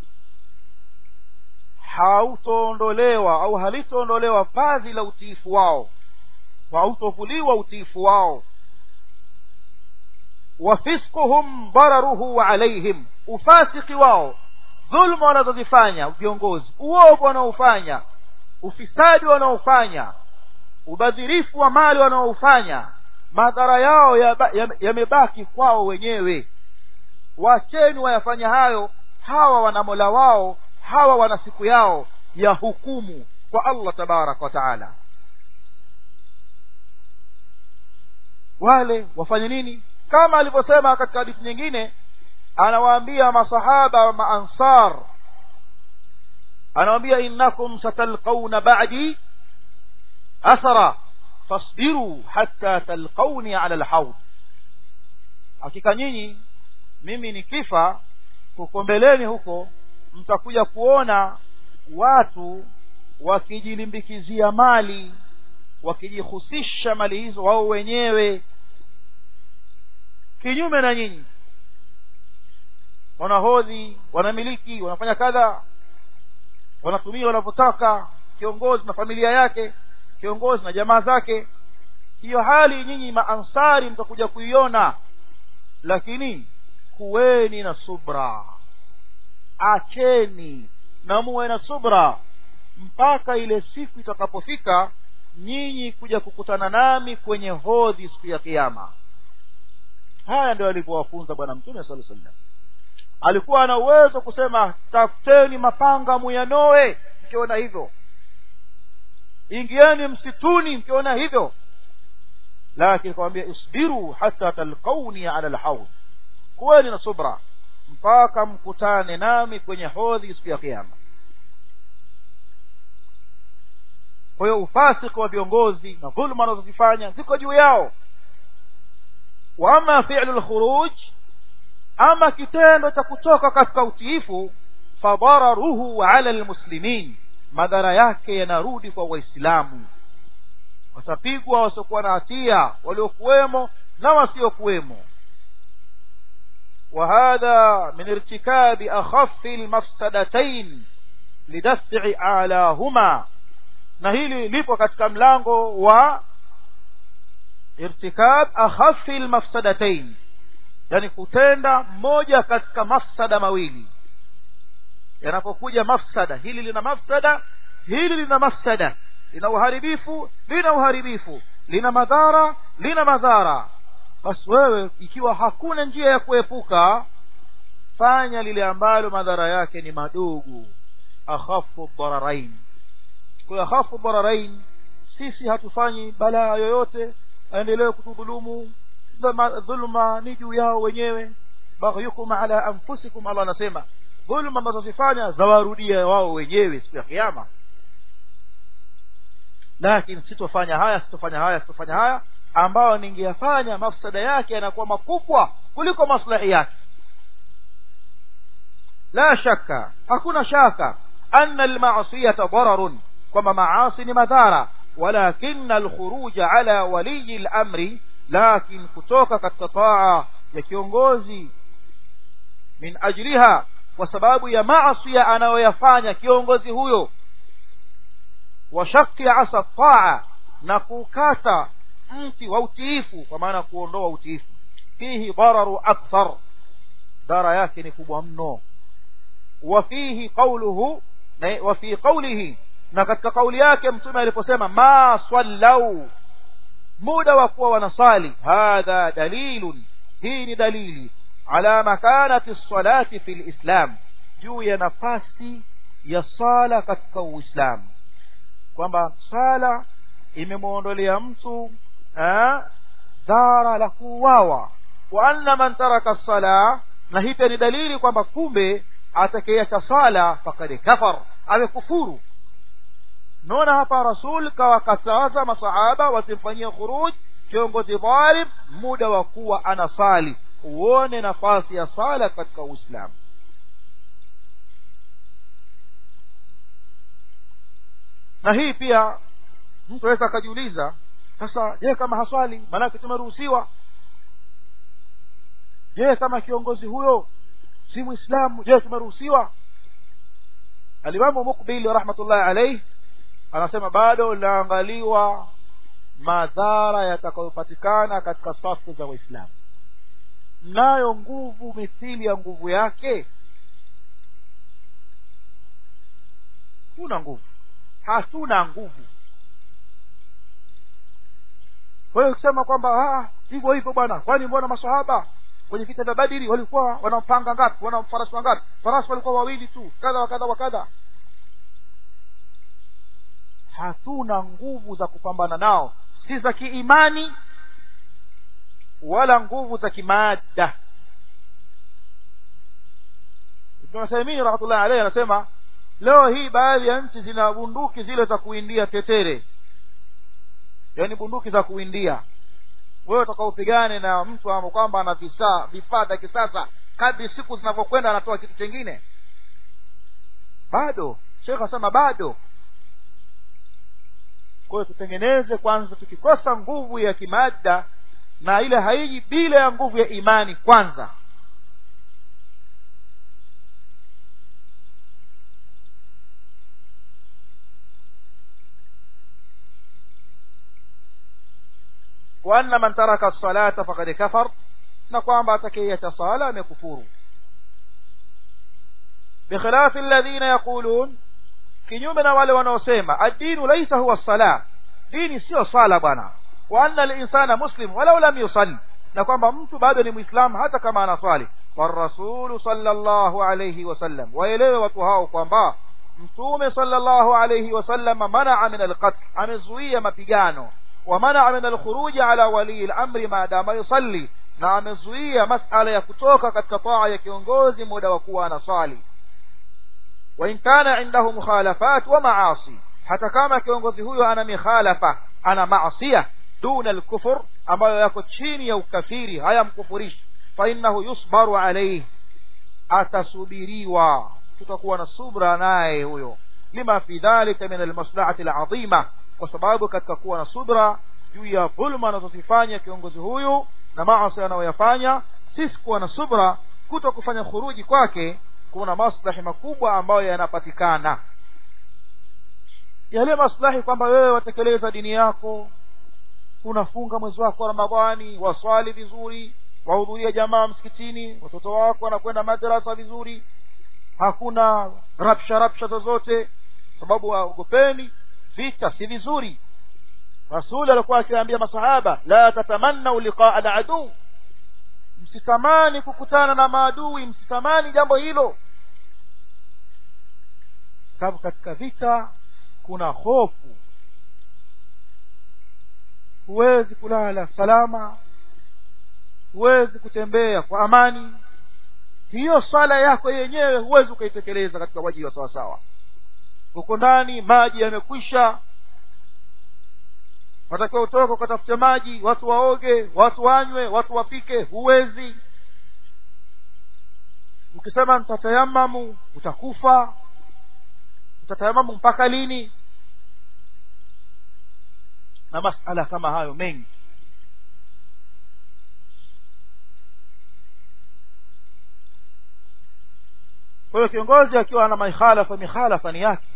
hautoondolewa au halitoondolewa vazi la utiifu wao hautovuliwa utiifu wao wafisquhum dararuhu alaihim ufasiki wao dhulma wanazozifanya viongozi uovu wanaofanya ufisadi wanaofanya ubadhirifu wa mali wanaofanya madhara yao yamebaki ya, ya kwao wenyewe wacheni wayafanya hayo hawa wana mola wao hawa wana siku yao ya hukumu kwa allah tabaraka wa taala wale wafanye nini kama alivyosema katika hadithi nyingine anawaambia masahaba maansar anawaambia innakum satalqauna ba'di athara fasbiru hatta talqauni ala alhawd hakika nyinyi mimi nikifa huko mbeleni huko mtakuja kuona watu wakijilimbikizia mali wakijihusisha mali hizo wao wenyewe kinyume na nyinyi wanahodhi wanamiliki wanafanya kadha wanatumia wanavyotaka kiongozi na familia yake kiongozi na jamaa zake hiyo hali nyinyi maansari mtakuja kuiona lakini kuweni na subra acheni na muwe na subra mpaka ile siku itakapofika nyinyi kuja kukutana nami kwenye hodhi siku ya kiama haya ndio alivyowafunza bwana mtume sala sallam alikuwa ana uwezo kusema tafuteni mapanga muyanoe mkiona hivyo ingieni msituni mkiona hivyo lakini kawambia isbiru hata talqauni ala lhaud kuweni na subra mpaka mkutane nami kwenye hodhi siku ya kiama kwa hiyo ufasiki wa viongozi na dhuluma wanazozifanya ziko juu yao wa ama fi'lu lkhuruj ama kitendo cha kutoka katika utiifu fadararuhu ala lmuslimin madhara yake yanarudi kwa waislamu watapigwa wasiokuwa na hatia waliokuwemo na wasiokuwemo وهذا من ارتكاب أخف المفسدتين لدفع أعلاهما na hili lipo katika mlango wa irtikab akhafi lmafsadatain yani kutenda moja katika mafsada mawili yanapokuja mafsada hili lina mafsada hili lina mafsada lina uharibifu lina uharibifu lina madhara lina madhara basi wewe ikiwa hakuna njia ya kuepuka fanya lile ambalo madhara yake ni madogo akhafu dararain kwa akhafu dararain sisi hatufanyi balaa yoyote aendelee kutudhulumu dhulma ni juu yao wenyewe baghyukum ala anfusikum Allah anasema dhulma ambazo zifanya zawarudia wao wenyewe siku ya kiyama lakini sitofanya haya sitofanya haya sitofanya haya ambayo ningeyafanya mafsada yake yanakuwa makubwa kuliko maslahi yake la shaka hakuna shaka anna almasiyata dararun kwamba maasi ni madhara walakin alkhuruja ala waliyi lamri lakin kutoka katika taa ya kiongozi min ajliha kwa sababu ya maasiya anayoyafanya kiongozi huyo wa shakki asa taa na kukata mti wa utiifu kwa maana kuondoa utiifu fihi dararu akthar dara yake ni kubwa mno wa fihi qawluhu wa fi qawlihi na katika kauli yake mtume aliposema ma sallau muda wa kuwa wanasali hadha dalilun hii ni dalili ala makanati salati fi lislam juu ya nafasi ya sala katika uislamu kwamba sala imemwondolea mtu dhara la kuuawa wa anna man taraka sala na hii pia ni dalili kwamba kumbe atakayeacha sala fakad kafar amekufuru naona hapa rasul kawakataza masahaba wasimfanyie khuruj kiongozi dhalim muda wa kuwa anasali uone nafasi ya sala katika uislamu na hii pia mtu aweza akajiuliza sasa je kama haswali maanake tumeruhusiwa je kama kiongozi huyo si mwislamu je tumeruhusiwa alimamu mukbili rahmatullahi alaihi anasema bado linaangaliwa madhara yatakayopatikana katika safu za waislamu mnayo nguvu mithili ya nguvu yake huna nguvu hatuna nguvu kwa hiyo ukisema kwamba hivyo hivyo bwana kwani mbona masahaba kwenye vita vya badiri walikuwa wanampanga ngapi wana farasi wangapi farasi walikuwa wawili tu kadha wa kadha wa kadha hatuna nguvu za kupambana nao si za kiimani wala nguvu za kimaada ibn Uthaymeen rahmatullah alayhi anasema leo hii baadhi ya nchi zina bunduki zile za kuindia tetere yaani bunduki za kuindia wewe utakaupigane na mtu ambao kwamba ana visa vifaa vya kisasa kadri siku zinavyokwenda anatoa kitu chengine bado shekh asema bado kwa hiyo tutengeneze kwanza tukikosa nguvu ya kimada na ile haiji bila ya nguvu ya imani kwanza وأن من ترك الصلاة فقد كفر نقوم باتكية صلاة مكفور بخلاف الذين يقولون kinyume na wale wanaosema ad-dinu laysa huwa as-salah dini sio sala bwana wa anna al-insana muslim walau lam yusalli na kwamba mtu bado ni muislamu hata kama anaswali والرسول صلى الله عليه وسلم waelewe watu hao kwamba mtume sallallahu alayhi wasallam manaa min al-qatl amezuia mapigano wa manaa min al-khuruj ala wali al-amri maadama yusalli na amezuia masala ya kutoka katika taa ya kiongozi muda wa kuwa anasali وإن كان عنده مخالفات ومعاصي hata kama kiongozi huyo ana mikhalafa ana maasiya duna alkufur ambayo yako chini ya ukafiri hayamkufurishi fa innahu yusbaru alayhi atasubiriwa tutakuwa na subra naye huyo lima fi dhalika min almaslahati alazima kwa sababu katika kuwa na subra juu ya dhulma anazozifanya kiongozi huyu na maasi anayoyafanya sisi kuwa na subra kuto kufanya khuruji kwake kuna maslahi makubwa ambayo yanapatikana yale maslahi kwamba wewe watekeleza dini yako unafunga mwezi wako wa ramadhani waswali vizuri wahudhuria jamaa msikitini watoto wako wanakwenda madrasa vizuri hakuna rapsha rapsha zozote sababu waogopeni vita si vizuri rasuli alikuwa akiwaambia masahaba la tatamannau liqaa aladuu msitamani kukutana na maadui msitamani jambo hilo sababu katika vita kuna hofu huwezi kulala salama huwezi kutembea kwa amani hiyo swala yako yenyewe huwezi ukaitekeleza katika waji wa sawasawa uko ndani maji yamekwisha watakiwa utoke ukatafute maji watu waoge watu wanywe watu wapike huwezi ukisema mtatayamamu utakufa utatayamamu mpaka lini na masala kama hayo mengi kwa hiyo kiongozi akiwa ana mikhalafa mikhalafa ni yake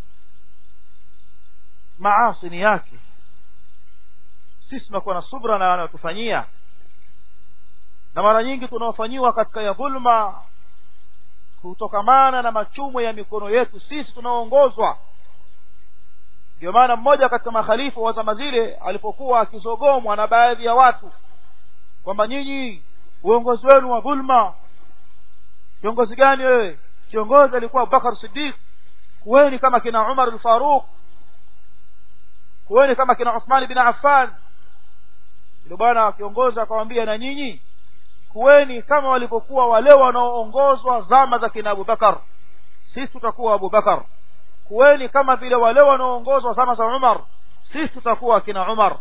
maasi ni yake sisi tunakuwa na subra na wanayotufanyia na mara nyingi tunaofanyiwa katika ya dhulma kutokamana na machumo ya mikono yetu sisi tunaoongozwa ndio maana mmoja katika makhalifu wa zama zile alipokuwa akizogomwa na baadhi ya watu kwamba nyinyi uongozi wenu wa dhulma kiongozi gani wewe kiongozi alikuwa abubakar siddiq kuweni kama kina umar al-faruq kuweni kama kina uthman bin affan ndio bwana kiongozi akamwambia na nyinyi kuweni kama walivyokuwa wale wanaoongozwa zama za kina abubakar sisi tutakuwa abubakar kuweni kama vile wale wanaoongozwa zama za umar sisi tutakuwa kina umar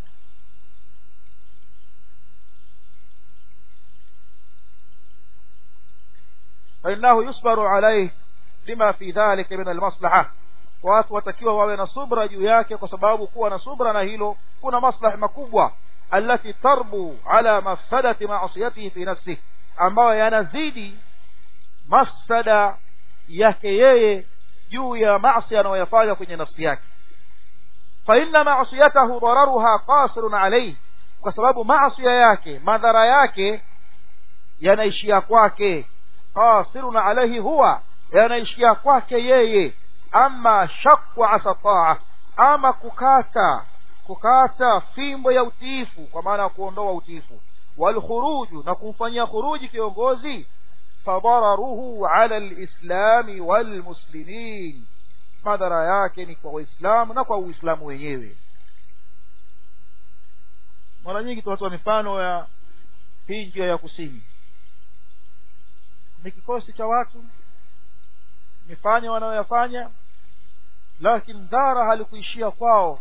فإنه يصبر عليه لما في ذلك من المصلحة watu watakiwa wawe na subra juu yake kwa sababu kuwa na subra na hilo kuna maslahi makubwa allati tarbu ala mafsadati maasiyatihi fi nafsihi ambayo yanazidi mafsada yake yeye juu ya maasi anayoyafanya kwenye nafsi yake fa inna maasiyatahu dararuha qasirun alayhi kwa sababu maasi yake madhara yake yanaishia kwake qasirun alayhi huwa yanaishia kwake yeye ama shakwa asa taa ama kukata kukata fimbo ya utiifu kwa maana ya kuondoa utiifu walkhuruju na kumfanyia khuruji kiongozi fadararuhu ala lislami walmuslimin madhara yake ni kwa waislamu na kwa uislamu wenyewe mara nyingi tunatoa mifano ya hii njia ya kusini ni kikosi cha watu mifanya wanayoyafanya lakini dhara halikuishia kwao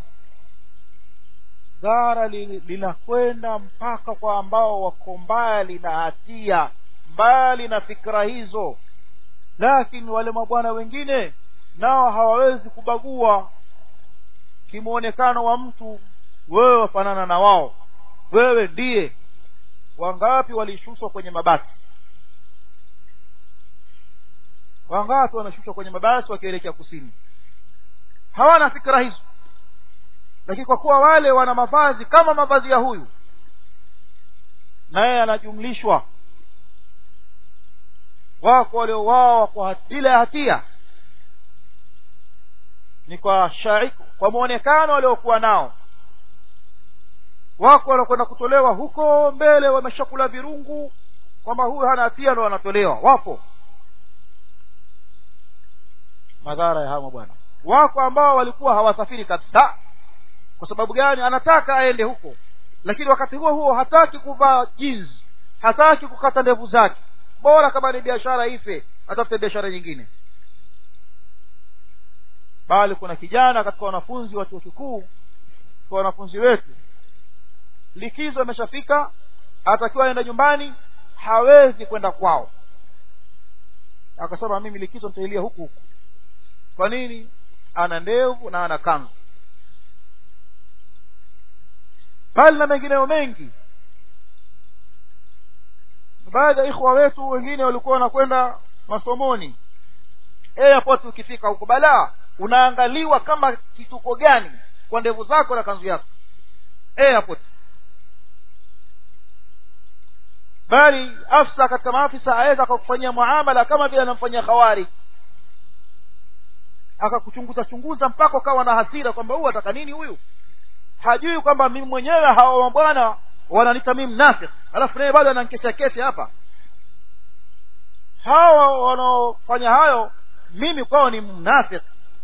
dhara linakwenda mpaka kwa ambao wako mbali na hatia mbali na fikra hizo lakini wale mabwana wengine nao hawawezi kubagua kimwonekano wa mtu wewe wafanana na wao wewe ndiye wangapi walishushwa kwenye mabasi wangapi wanashushwa kwenye mabasi wakielekea kusini hawana fikra hizo lakini kwa kuwa wale wana mavazi kama mavazi ya huyu naye anajumlishwa wako waliouawa kwa bila ya hatia ni kwa shaiku kwa mwonekano waliokuwa nao wako wanakwenda kutolewa huko mbele wameshakula virungu kwamba huyu hana hatia ndo wanatolewa wapo madhara ya hama bwana wako ambao walikuwa hawasafiri kabisa kwa sababu gani anataka aende huko lakini wakati huo huo hataki kuvaa jinsi hataki kukata ndevu zake bora kama ni biashara ife atafute biashara nyingine bali kuna kijana katika wanafunzi wa chuo kikuu kwa wanafunzi wetu likizo imeshafika atakiwa aenda nyumbani hawezi kwenda kwao akasema mimi likizo nitailia huku huku kwa nini ana ndevu na ana kanzu bali na mengineyo mengi baadhi ya ikhwa wetu wengine walikuwa wanakwenda masomoni airport ukifika huko balaa unaangaliwa kama kituko gani kwa ndevu zako na kanzu yako airport bali afsa katika maafisa aweza akakufanyia muamala kama vile anamfanyia khawari akakuchunguza chunguza mpaka ukawa na hasira kwamba huyu ataka nini huyu hajui kwamba mimi mwenyewe hawa mabwana wananita mimi mnafik alafu naye bado anankesha kesi hapa hawa wanaofanya hayo mimi kwao ni mnafik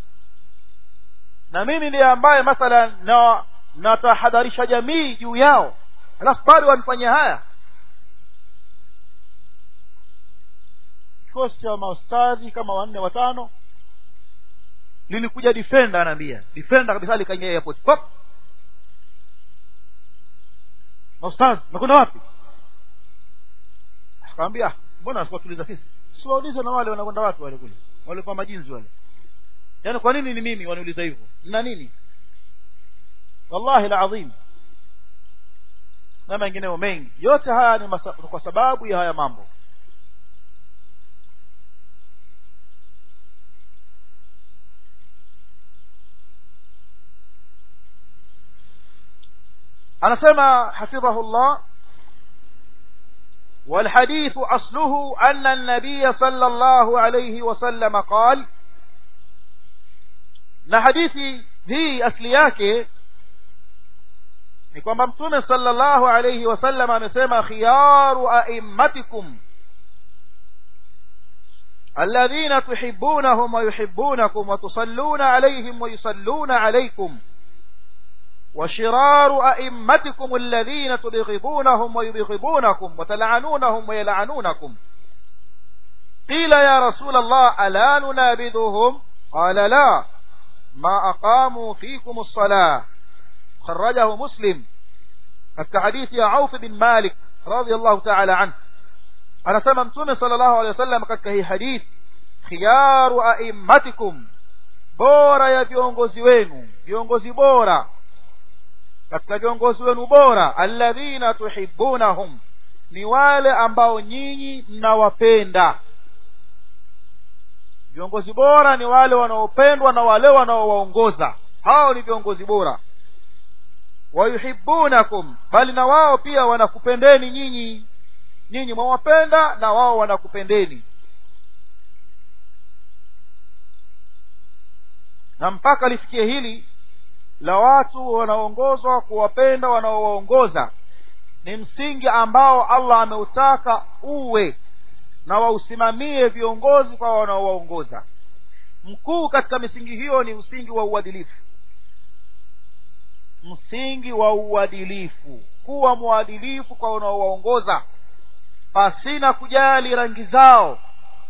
na mimi ndiye ambaye mathalan na natahadharisha jamii juu yao alafu bado wanifanyia haya kikosi cha maustadhi kama wanne watano lilikuja defender anaambia defender kabisa likaingia airport pop maustadhi nakwenda wapi akamwambia mbona asikuwatuliza sisi siwaulize na wale wanakwenda wapi wale kule wale kwa majinzi wale yaani kwa nini ni mimi waniuliza hivyo na nini wallahi alazim na mengineo mengi yote haya ni masa, kwa sababu ya haya mambo anasema hafidhahullah والحديث أصله أن النبي صلى الله عليه وسلم قال na hadithi hii asli yake ni kwamba mtume sallallahu alayhi wasallam amesema khiyaru a'immatikum alladhina tuhibbunahum wa yuhibbunakum wa tusalluna alayhim wa yusalluna alaykum وشرار أئمتكم الذين تبغضونهم ويبغضونكم وتلعنونهم ويلعنونكم قيل يا رسول الله ألا ننابذهم قال لا ما أقاموا فيكم الصلاة خرجه مسلم كحديث يا عوف بن مالك رضي الله تعالى عنه أنا سممتم صلى الله عليه وسلم كهي حديث خيار أئمتكم bora ya viongozi wenu viongozi bora katika viongozi wenu bora alladhina tuhibbunahum ni wale ambao nyinyi mnawapenda viongozi bora ni wale wanaopendwa na wale wanaowaongoza hao ni viongozi bora wayuhibbunakum bali na wao pia wanakupendeni nyinyi nyinyi mwawapenda na wao wanakupendeni na mpaka lifikie hili la watu wanaoongozwa kuwapenda wanaowaongoza ni msingi ambao allah ameutaka uwe na wausimamie viongozi kwa wanaowaongoza mkuu katika misingi hiyo ni msingi wa uadilifu msingi wa uadilifu kuwa mwadilifu kwa wanaowaongoza pasina kujali rangi zao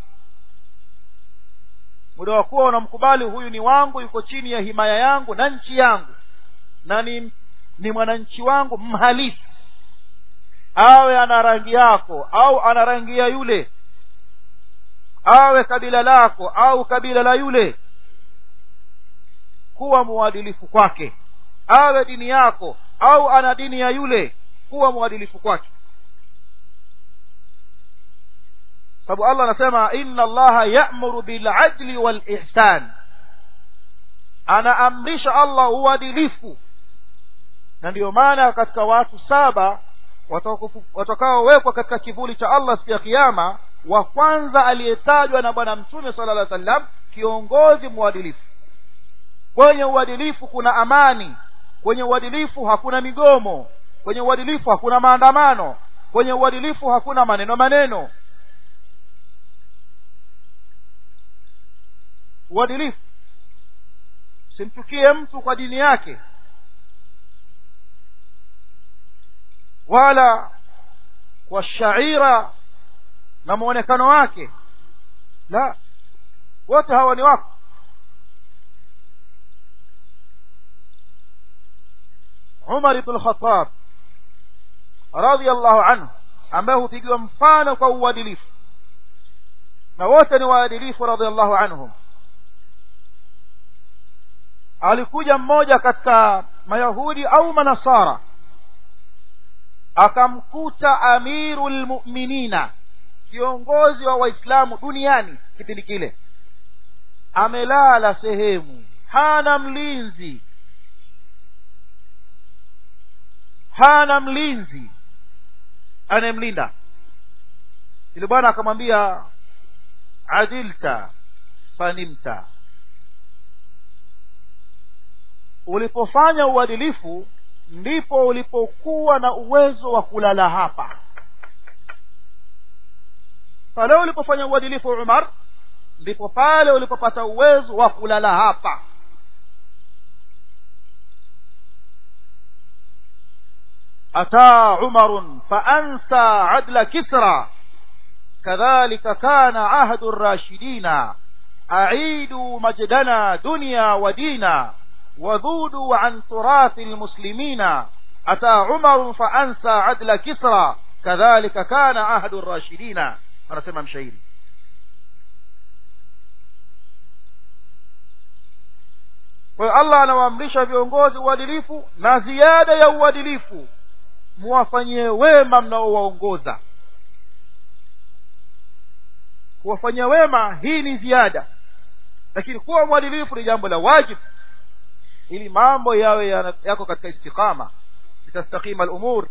muda wa kuwa unamkubali huyu ni wangu yuko chini ya himaya yangu na nchi yangu na ni, ni mwananchi wangu mhalisi awe ana rangi yako au ana rangi ya yule awe kabila lako au kabila la yule kuwa mwadilifu kwake awe dini yako au ana dini ya yule kuwa mwadilifu kwake sababu allah anasema inna allaha ya'muru biladli walihsan anaamrisha allah uadilifu na ndiyo maana katika watu saba watakaowekwa katika kivuli cha allah siku ya kiama wa kwanza aliyetajwa na bwana mtume sala llah sallam kiongozi mwadilifu kwenye uadilifu kuna amani kwenye uadilifu hakuna migomo kwenye uadilifu hakuna maandamano kwenye uadilifu hakuna maneno maneno uadilifu simchukie mtu kwa dini yake wala kwa shaira na mwonekano wake la wote hawa ni wako umar ibn lkhatab radiallahu anhu ambaye hupigiwa mfano kwa uadilifu na wote ni waadilifu radiallahu anhum alikuja mmoja katika mayahudi au manasara akamkuta amiru lmuminina kiongozi wa waislamu duniani kipindi kile amelala sehemu hana mlinzi hana mlinzi anayemlinda ili bwana akamwambia adilta fanimta ulipofanya uadilifu ndipo ulipokuwa na uwezo wa kulala hapa pale ulipofanya uadilifu umar ndipo pale ulipopata uwezo wa kulala hapa ataa umarun faansa adla kisra kadhalika kana ahdu rashidina aiduu majdana dunya wa dina وذودوا عن تراث المسلمين أتى عمر فأنسى عدل كسرى كذلك كان عهد الراشدين أنا سمع مشاهيري kwa allah anawaamrisha viongozi uadilifu na ziada ya uadilifu muwafanyie wema mnaowaongoza kuwafanyia wema hii ni ziada lakini kuwa mwadilifu ni jambo la wajibu ili mambo yawe yako katika istiqama litastakima lumur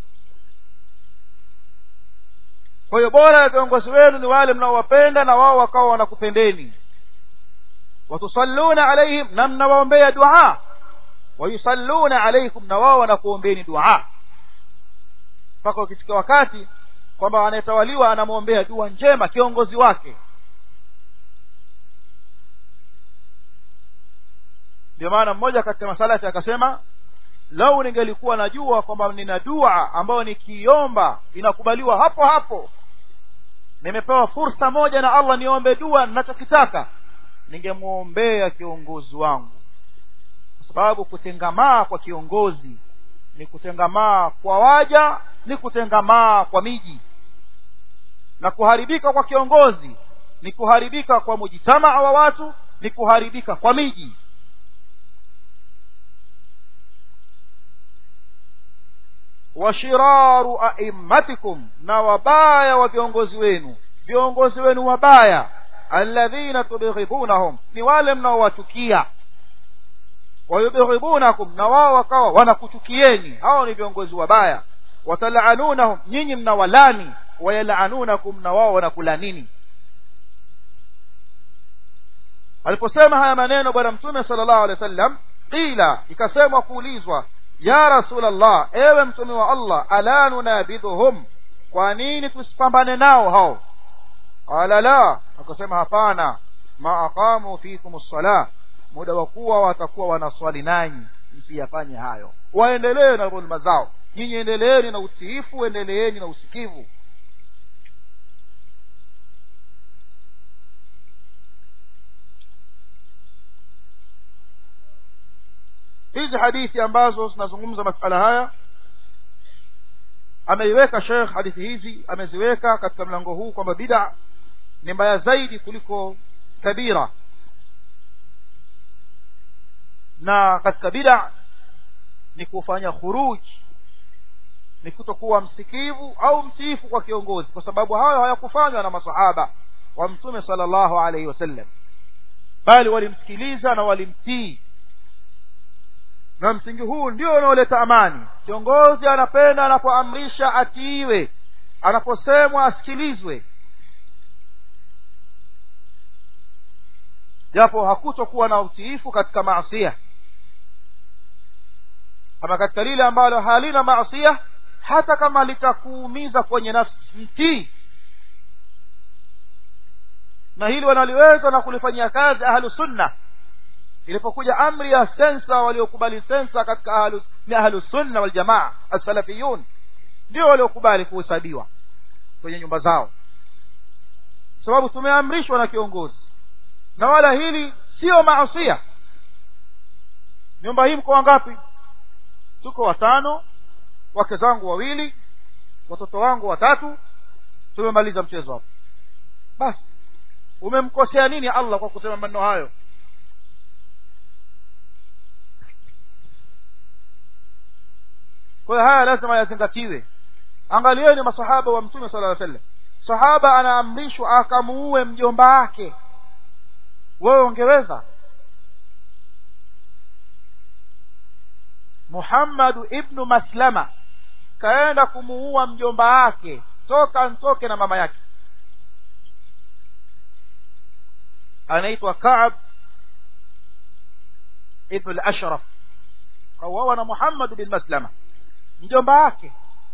kwa hiyo bora ya viongozi wenu ni wale mnaowapenda na wao wakawa wanakupendeni watusalluna alaihim na mnawaombea dua wayusalluna alaikum na wao wanakuombeni dua mpaka ukifika wakati kwamba anayetawaliwa anamwombea dua njema kiongozi wake ndio maana mmoja katika masalati akasema lau ningelikuwa najua kwamba nina dua ambayo nikiomba inakubaliwa hapo hapo nimepewa fursa moja na allah niombe dua ninachokitaka ningemwombea kiongozi wangu kwa sababu kutengamaa kwa kiongozi ni kutengamaa kwa waja ni kutengamaa kwa miji na kuharibika kwa kiongozi ni kuharibika kwa mujitamaa wa watu ni kuharibika kwa miji washiraru aimmatikum na wabaya wa viongozi wenu viongozi wenu wabaya alladhina tubghidunahum ni wale mnaowachukia wayubghidunakum na wao wakawa wanakuchukieni hao ni viongozi wabaya watalaanunahum nyinyi mnawalani wayalaanunakum na wao wanakulanini aliposema haya maneno bwana mtume sala llahu alehi wa sallam qila ikasemwa kuulizwa ya rasulallah ewe mtume wa allah ala nunabidhuhum kwa nini tusipambane nao hao qala la akasema hapana ma aqamu fikum ssalah muda wa kuwa watakuwa wanaswali nanyi msiyafanye hayo waendelee na dhulma zao nyinyi endeleeni na utiifu endeleeni na usikivu hizi hadithi ambazo zinazungumza masala haya ameiweka shekh hadithi hizi ameziweka katika mlango huu kwamba bida ni mbaya zaidi kuliko kabira na katika bida ni kufanya khuruj ni kutokuwa msikivu au mtiifu kwa kiongozi kwa sababu hayo hayakufanywa na masahaba wa mtume sala llahu alaihi wasallam bali walimsikiliza na walimtii na msingi huu ndio unaoleta amani kiongozi anapenda anapoamrisha atiiwe anaposemwa asikilizwe japo hakutokuwa na utiifu katika maasia ama katika lile ambalo halina maasia hata kama litakuumiza kwenye nafsi mtii na hili wanaliweza na kulifanyia kazi ahlu sunna ilipokuja amri ya sensa waliokubali sensa katika ahlu, ni ahlu sunna waljamaa assalafiyun ndio waliokubali kuhesabiwa kwenye nyumba zao sababu tumeamrishwa na kiongozi na wala hili sio maasia nyumba hii mko wangapi tuko watano wake zangu wawili watoto wangu watatu tumemaliza mchezo hapo basi umemkosea nini allah kwa kusema maneno hayo kwa hiyo haya lazima yazingatiwe angalieni masahaba wa mtume sala sallam sahaba anaamrishwa akamuue mjomba wake wewe ungeweza muhammadu ibnu maslama kaenda kumuua mjomba wake toka ntoke na mama yake anaitwa kaab ibnu lashraf kauawa na muhammadu bin maslama mjomba wake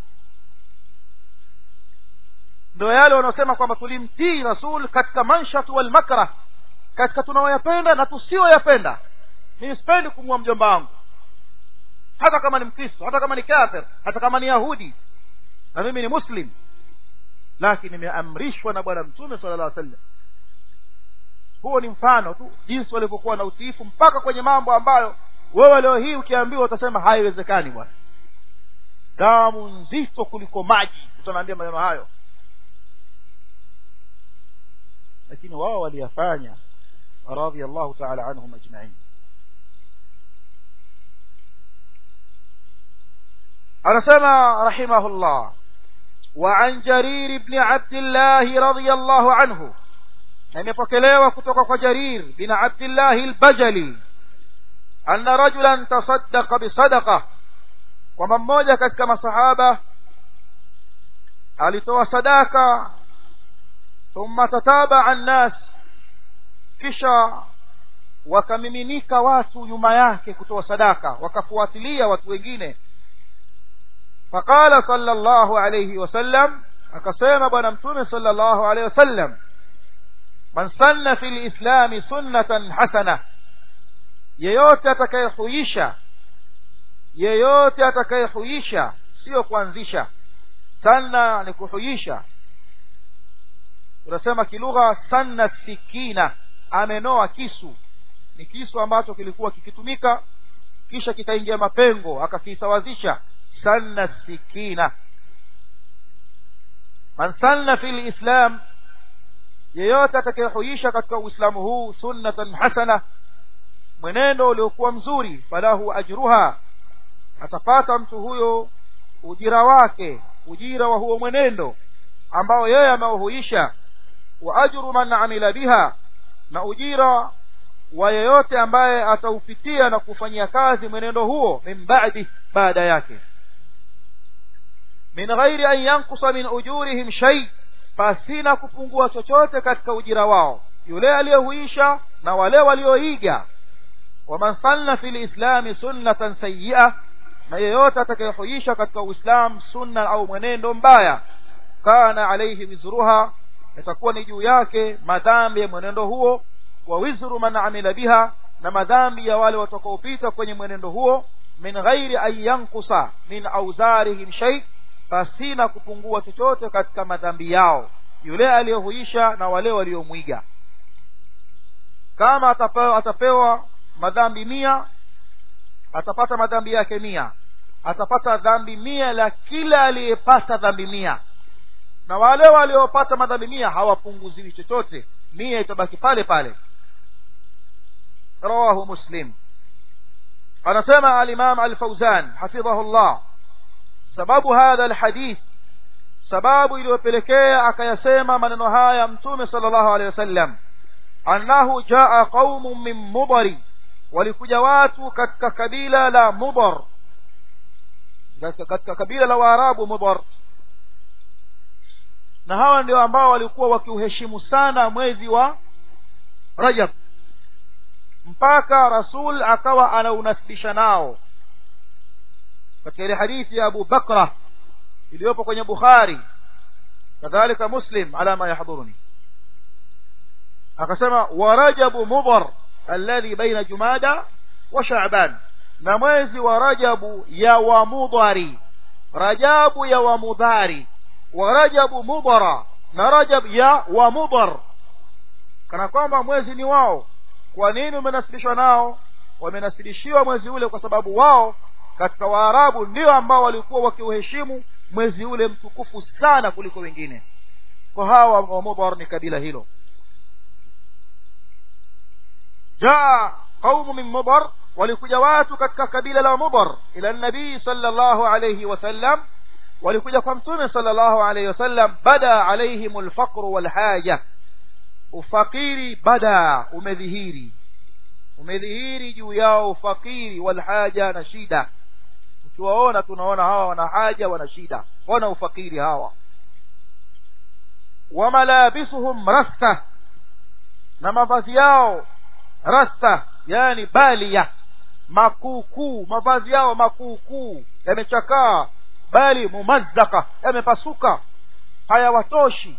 ndo yale wanaosema kwamba tulimtii rasul katika manshatu walmakrah katika tunaoyapenda na tusiyoyapenda mimi sipendi kumua mjomba wangu hata kama ni mkristo hata kama ni kafir hata kama ni yahudi na mimi ni muslim lakini nimeamrishwa na bwana mtume sala llah sallam huo ni mfano tu jinsi walivyokuwa na utiifu mpaka kwenye mambo ambayo wewe leo hii ukiambiwa utasema haiwezekani bwana damu nzito kuliko maji utanaambia maneno hayo lakini wao waliyafanya radhiallahu taala anhum ajmain anasema rahimahullah وعن جرير بن عبد الله رضي الله عنه imepokelewa kutoka kwa jarir bin abdillahi albajali anna rajulan tasaddaqa bisadaqa kwamba mmoja katika masahaba alitoa sadaka thumma tatabaa nnas kisha wakamiminika watu nyuma yake kutoa sadaka wakafuatilia watu wengine faqala sala llahu alaihi wasallam akasema bwana mtume sala llahu alaihi wasallam man sanna fi lislami sunnatan hasana yeyote atakayehuisha yeyote atakayehuisha siyo kuanzisha sanna ni kuhuisha unasema kilugha sanna sikina amenoa kisu ni kisu ambacho kilikuwa kikitumika kisha kikaingia mapengo akakisawazisha sanna sikina man sanna fi lislam yeyote atakayehuisha katika uislamu huu sunnatan hasana mwenendo uliokuwa mzuri falahu ajruha atapata mtu huyo ujira wake ujira wa huo mwenendo ambao yeye ameuhuisha wa ajru man amila biha na ujira wa yeyote ambaye ataupitia na kufanyia kazi mwenendo huo min ba'di baada yake min ghairi an yankusa min ujurihim shay pasina kupungua chochote katika ujira wao yule aliyehuisha na wale walioiga waman sanna fi lislami sunnatan sayia na yeyote atakayehuisha katika uislam sunna au mwenendo mbaya kana alaihi wizruha itakuwa ni juu yake madhambi ya mwenendo huo wa wizru man amila biha na madhambi ya wale watakaopita kwenye mwenendo huo min ghairi an yankusa min auzarihim shay pasina kupungua chochote katika madhambi yao yule aliyehuisha na wale waliomwiga kama atapewa, atapewa madhambi mia atapata madhambi yake mia atapata dhambi mia la kila aliyepata dhambi mia na wale waliopata madhambi mia hawapunguziwi chochote mia itabaki pale pale rawahu muslim anasema alimam alfauzan hafidhahu llah sababu hadha alhadith sababu iliyopelekea akayasema maneno haya mtume sala llahu alehi wasallam annahu jaa qaumun min mudari walikuja watu katika kabila la mudar katika kabila la waarabu mudar na hawa ndio ambao walikuwa wakiuheshimu sana mwezi wa rajab mpaka rasul akawa anaunasibisha nao katika ile hadithi ya abu bakra iliyopo kwenye bukhari kadhalika muslim ala ma yahdhuruni akasema wa rajabu mudhar alladhi baina jumada wa sha'ban na mwezi wa rajabu ya wa mudhari rajabu ya wa mudhari wa rajabu mudhara na rajab ya wa mudhar kana kwamba mwezi ni wao kwa nini umenasibishwa nao wamenasibishiwa mwezi ule kwa sababu wao katika waarabu ndio ambao walikuwa wakiuheshimu mwezi ule mtukufu sana kuliko wengine kwa hawa wa mudhar ni kabila hilo jaa qaumu min mudhar walikuja watu katika kabila la mudhar ila nabii sallallahu alayhi wasallam walikuja kwa mtume sallallahu alayhi wasallam bada alaihim alfaqru walhaja ufakiri bada umedhihiri umedhihiri juu yao ufakiri walhaja na shida ukiwaona tunaona hawa wana haja wana shida wana ufakiri hawa wamalabisuhum rasta na mavazi yao rasta yani balia makuukuu mavazi yao makuukuu yamechakaa bali mumazzaka yamepasuka hayawatoshi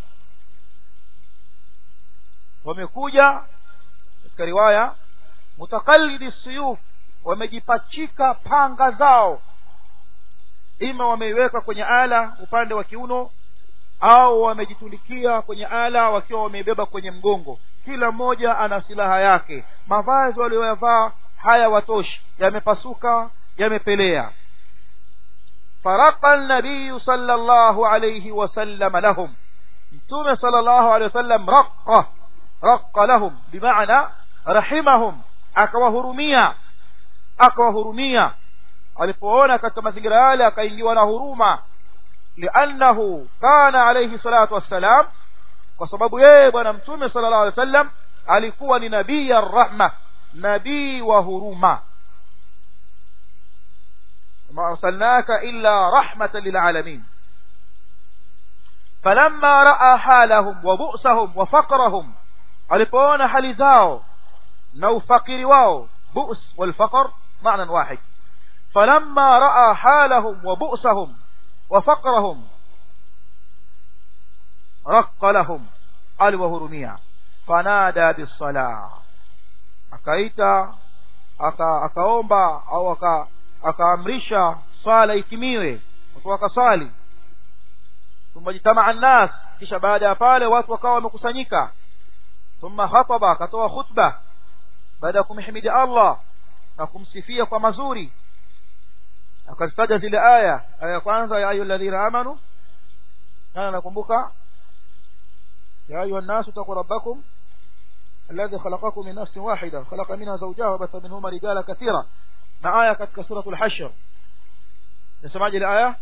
wamekuja katika riwaya mutakallidi suyuf wamejipachika panga zao ima wameiweka kwenye ala upande wa kiuno au wamejitundikia kwenye ala wakiwa wameibeba kwenye mgongo kila mmoja ana silaha yake mavazi walioyavaa haya watoshi yamepasuka yamepelea faraka nabiyu sala llahu alaihi wasallam lahum mtume sala llahu alehi wasallam raqa raqa lahum bimaana rahimahum akawahurumia akawahurumia alipoona katika mazingira yale akaingiwa na huruma liannahu kana alaihi salatu wassalam kwa sababu yeye bwana mtume sala llahu alehi wa sallam alikuwa ni nabii ya rahma nabii wa huruma ma arsalnaka illa rahmatan lilalamin falamma raa halahum wa bu'sahum wa faqrahum alipoona hali zao na ufakiri wao bu's walfaqr معنى واحد فلما رأى حالهم وبؤسهم وفقرهم رق لهم aliwahurumia fanada bisala akaita aka, akaomba au aka, akaamrisha swala itimiwe watu wakaswali thumma jitamaa nnas kisha baada ya pale watu wakawa wamekusanyika thumma khataba akatoa khutba baada ya kumhimidi allah na kumsifia kwa mazuri akazitaja zile aya aya ya kwanza ya ayu alladhina amanu nani nakumbuka يا أيها الناس اتقوا ربكم الذي خلقكم من نفس واحدة خلق منها زوجها وبث منهما رجالا كثيرا مع آية كتك سورة الحشر نسمع جي الآية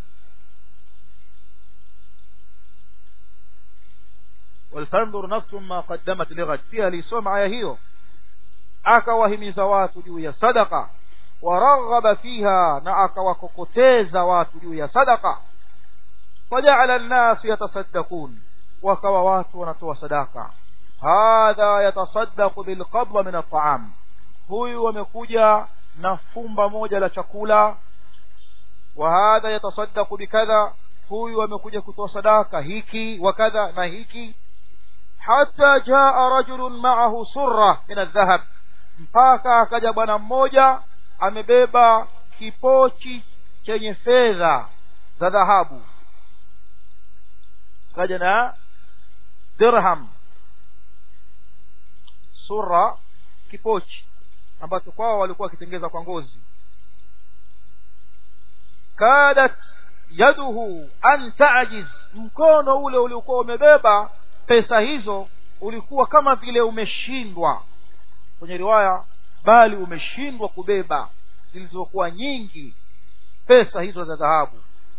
ولتنظر نفس ما قدمت لغد فيها ليسوم آية هيو akawahimiza watu juu ya sadaka waraghaba fiha na akawakokoteza watu juu ya sadaka fajaala nnasu yatasaddaqun wakawa watu wanatoa sadaka hadha yatasaddaqu bilqabla min at'am huyu amekuja na fumba moja la chakula wa hadha yatasaddaqu bikadha huyu amekuja kutoa sadaka hiki wa kadha na hiki hata jaa rajulun ma'ahu surra min aldhahab mpaka akaja bwana mmoja amebeba kipochi chenye fedha za dhahabu kaja na dirham sura kipochi ambacho kwao walikuwa wakitengeza kwa ngozi kadat yaduhu an tajiz mkono ule uliokuwa umebeba pesa hizo ulikuwa kama vile umeshindwa kwenye riwaya bali umeshindwa kubeba zilizokuwa nyingi pesa hizo za dhahabu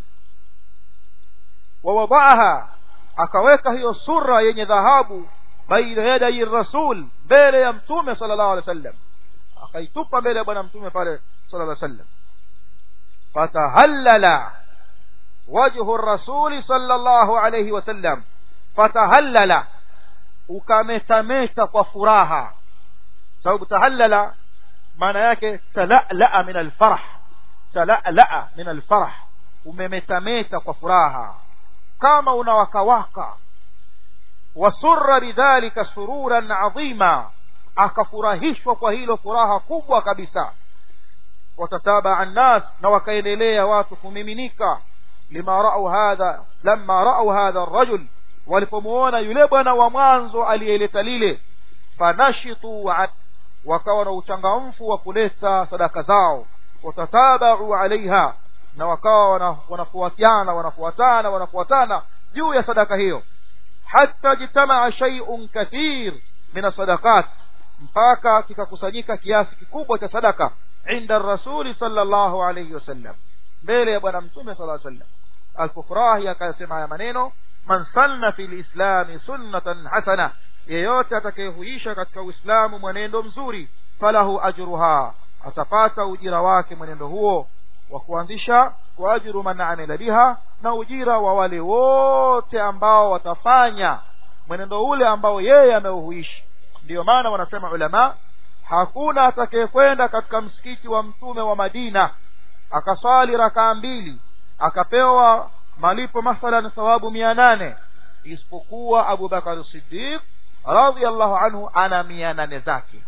wawadaaha akaweka hiyo sura yenye dhahabu baina yadai rasul mbele ya mtume sallallahu alaihi wasallam akaitupa mbele ya bwana mtume pale sallallahu alaihi wasallam fatahallala wajhu rasuli sallallahu alaihi wasallam fatahallala ukametameta kwa furaha sababu tahallala maana yake talala min alfarah talala min alfarah umemetameta kwa furaha kama unawakawaka wasurra bidhalika sururan adhima akafurahishwa kwa hilo furaha kubwa kabisa watatabaa nnas na wakaendelea watu kumiminika lima rau hadha lama rau hadha rajul walipomuona yule bwana wa mwanzo aliyeleta lile fanashitu wakawa na uchangamfu wa kuleta sadaka zao watatabau alaiha na wakawa wanafuatiana wanafuatana wanafuatana juu ya sadaka hiyo hata jitamaa shay'un kathir min sadaqat mpaka kikakusanyika kiasi kikubwa cha sadaka inda rasuli sallallahu alayhi wasallam mbele ya bwana mtume sallallahu alayhi wasallam alpofurahi akasema haya maneno man sanna fil islami sunnatan hasana yeyote atakayehuisha katika uislamu mwenendo mzuri falahu ajruha atapata ujira wake mwenendo huo wa kuanzisha wa ajru man amila biha na ujira wa wale wote ambao watafanya mwenendo ule ambao yeye ameuhuishi ndiyo maana wanasema ulama hakuna atakayekwenda katika msikiti wa mtume wa madina akaswali rakaa mbili akapewa malipo mathalan thawabu mia nane isipokuwa abu bakar siddiq radiallahu anhu ana mia nane zake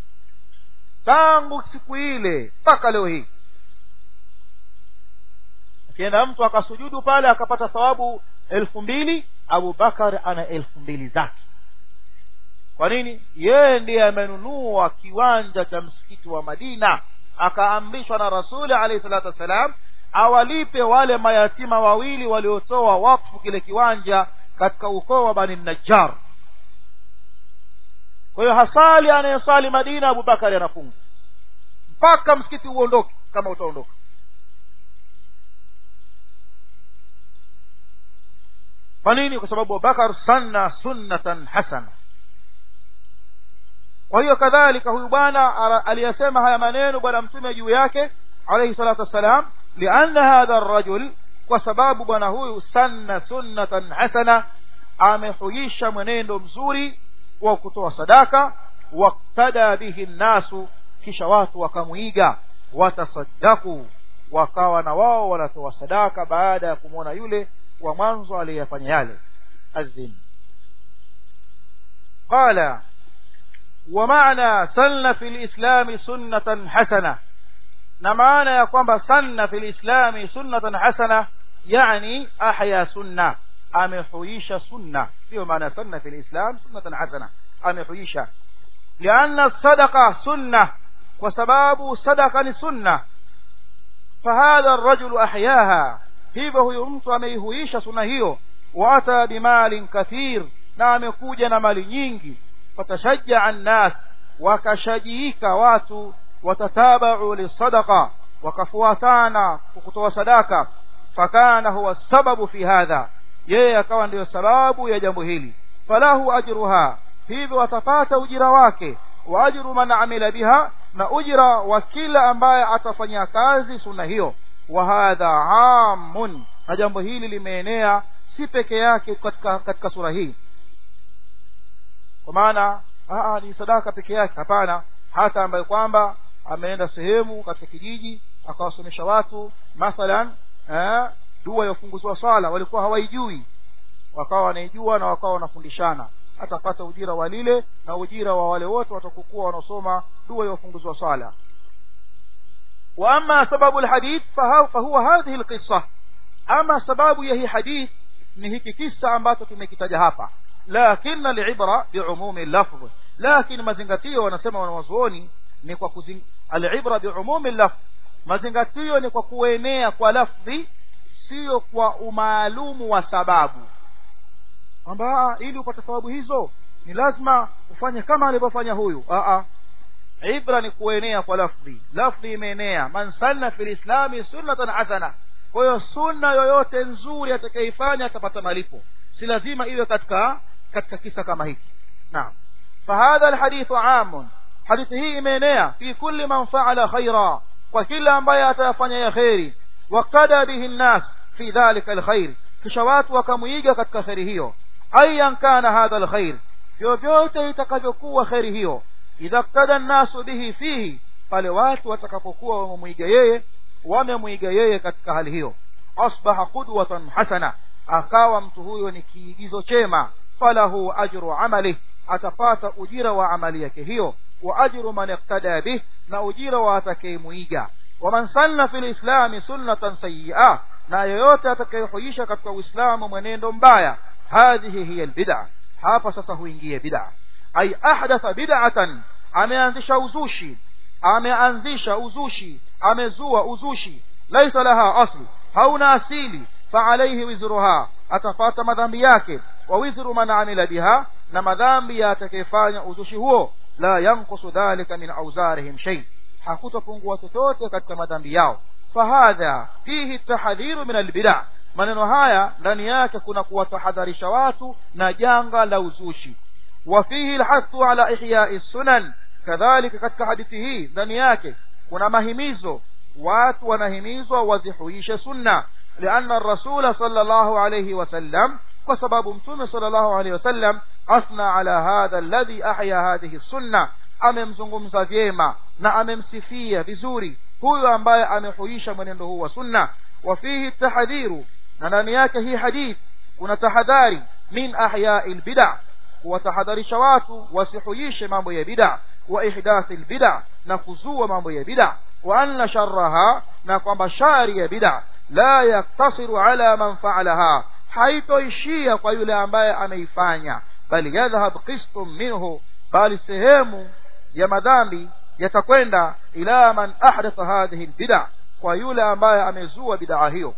tangu siku ile mpaka leo hii akienda mtu akasujudu pale akapata thawabu elfu mbili abu bakar ana elfu mbili zake kwa nini yeye ndiye amenunua kiwanja cha msikiti wa madina akaamrishwa na rasuli alayhi salatu wassalam awalipe wale mayatima wawili waliotoa wakfu kile kiwanja katika ukoo wa bani najjar kwa hiyo hasali anayesali madina abubakari anafunga mpaka msikiti uondoke kama utaondoka kwa nini kwa sababu abubakar sanna sunnatan hasana kwa hiyo kadhalika huyu bwana aliyasema haya maneno bwana mtume juu yake alayhi salatu wassalam lianna hadha arrajul kwa sababu bwana huyu sanna sunnatan hasana amehuisha mwenendo mzuri wa kutoa sadaka waktada bihi nnasu kisha watu wakamwiga watasaddaku wakawa na wao wanatoa sadaka baada ya kumwona yule wa mwanzo aliyefanya yale azim qala ومعنى سن في الإسلام سنة حسنة na maana ya kwamba sanna fi lislami sunnatan hasana yani ahya sunna amehuisha sunna hiyo maana sanna fi lislam sunnatan hasana amehuisha lianna sadaqa sunna kwa sababu sadaqa ni sunna fahadha arrajulu ahyaha hivyo huyu mtu ameihuisha sunna hiyo waata bimalin kathir na amekuja na mali nyingi fatashajaa nnas wakashajiika watu watatabau lisadaqa wakafuatana kutoa sadaka fakana huwa sababu fi hadha yeye akawa ndiyo sababu ya jambo hili falahu ajruha hivyo atapata ujira wake wa ajru man amila biha na ujira wa kila ambaye atafanyia kazi sunna hiyo wa hadha amun na jambo hili limeenea si peke yake katika, katika sura hii kwa maana ni sadaka peke yake hapana hata ambaye kwamba ameenda sehemu katika kijiji akawasomesha watu mathalan eh, dua ya ufunguzi wa swala walikuwa hawaijui wakawa wanaijua na wakawa wanafundishana atapata ujira wa lile na ujira wa wale wote watakokuwa wanaosoma dua ya ufunguzi wa swala wa ama sababu alhadith fahuwa hadhihi alqissa ama sababu ya hii hadith ni hiki kisa ambacho tumekitaja hapa lakin alibra biumumi lafdh lakini mazingatio wanasema wanawazuoni ni kwa kuzing... alibra biumumi lafdh mazingatio ni kwa kuenea kwa lafdhi sio kwa umaalumu wa sababu kwamba ili upate thawabu hizo ni lazima ufanye kama alivyofanya huyu a ibra ni kuenea kwa lafdhi lafdhi imeenea man sanna fi lislami sunnatan hasana kwa hiyo sunna yoyote nzuri atakayeifanya atapata malipo si lazima iwe katika katika kisa kama hiki naam fahadha alhadithu amun hadithi hii imeenea fi kulli man faala khaira kwa kila ambaye atayafanya ya kheri wakada bihi nnas fi dhalika alkhair kisha watu wakamuiga katika kheri hiyo ayan kana hadha alkhair vyovyote itakavyokuwa kheri hiyo idha qtada nnasu bihi fihi pale watu watakapokuwa wamemwiga yeye wamemwiga yeye katika hali hiyo asbaha qudwatan hasana akawa mtu huyo ni kiigizo chema falahu ajru amali atapata ujira wa amali yake hiyo wa ajru man iqtada bih na ujira wa atakayemuiga waman sanna fi lislami sunnatan sayyi'a na yoyote atakayehuisha katika uislamu mwenendo mbaya hadhihi hiya albid'a hapa sasa huingie bid'a ay ahdatha bid'atan ameanzisha uzushi ameanzisha uzushi amezua uzushi laisa laha asli hauna asili faalaihi wizruha atapata madhambi yake wa wizru man amila biha na madhambi ya atakayefanya uzushi huo la yankusu dhalika min auzarihim shay hakutopungua chochote katika madhambi yao fahadha fihi tahadhiru min albida maneno haya ndani yake kuna kuwatahadharisha watu na janga la uzushi wa fihi alhathu ala ihyai sunan kadhalika katika hadithi hii ndani yake kuna mahimizo watu wanahimizwa wazihuishe sunna لأن الرسول صلى الله عليه وسلم وسبب متوم صلى الله عليه وسلم أثنى على هذا الذي أحيا هذه السنة amemzungumza vyema na amemsifia vizuri huyu ambaye amehuisha mwenendo huu wa sunna wa fihi tahadhiru na ndani yake hii hadith kuna tahadhari min ahyai lbida kuwatahadharisha watu wasihuishe mambo ya bida wa ihdathi lbida na kuzua mambo ya bida wa anna sharraha na kwamba shari ya bida la yaktasiru ala man faalaha haitoishia kwa yule ambaye ameifanya bali yadhhab qistun minhu bali sehemu ya madhambi yatakwenda ila man ahdatha hadhihi albid'a kwa yule ambaye amezua bid'a hiyo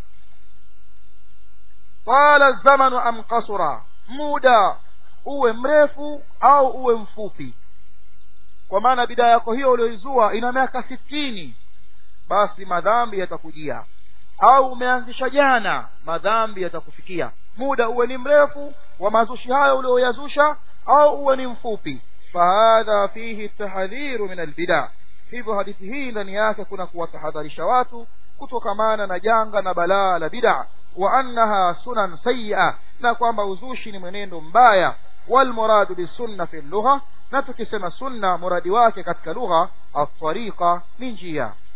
qala zamanu am qasura muda uwe mrefu au uwe mfupi kwa maana bid'a yako hiyo ulioizua ina miaka sitini basi madhambi yatakujia au umeanzisha jana madhambi yatakufikia muda uwe ni mrefu wa mazushi hayo ulioyazusha au uwe ni mfupi fahadha fihi tahadhiru min albida hivyo hadithi hii ndani yake kuna kuwatahadharisha watu kutokamana na janga na balaa la bid'a wa annaha sunan sayyi'a na kwamba uzushi ni mwenendo mbaya walmuradu bisunna fi lugha na tukisema sunna muradi wake katika lugha at-tariqa ni njia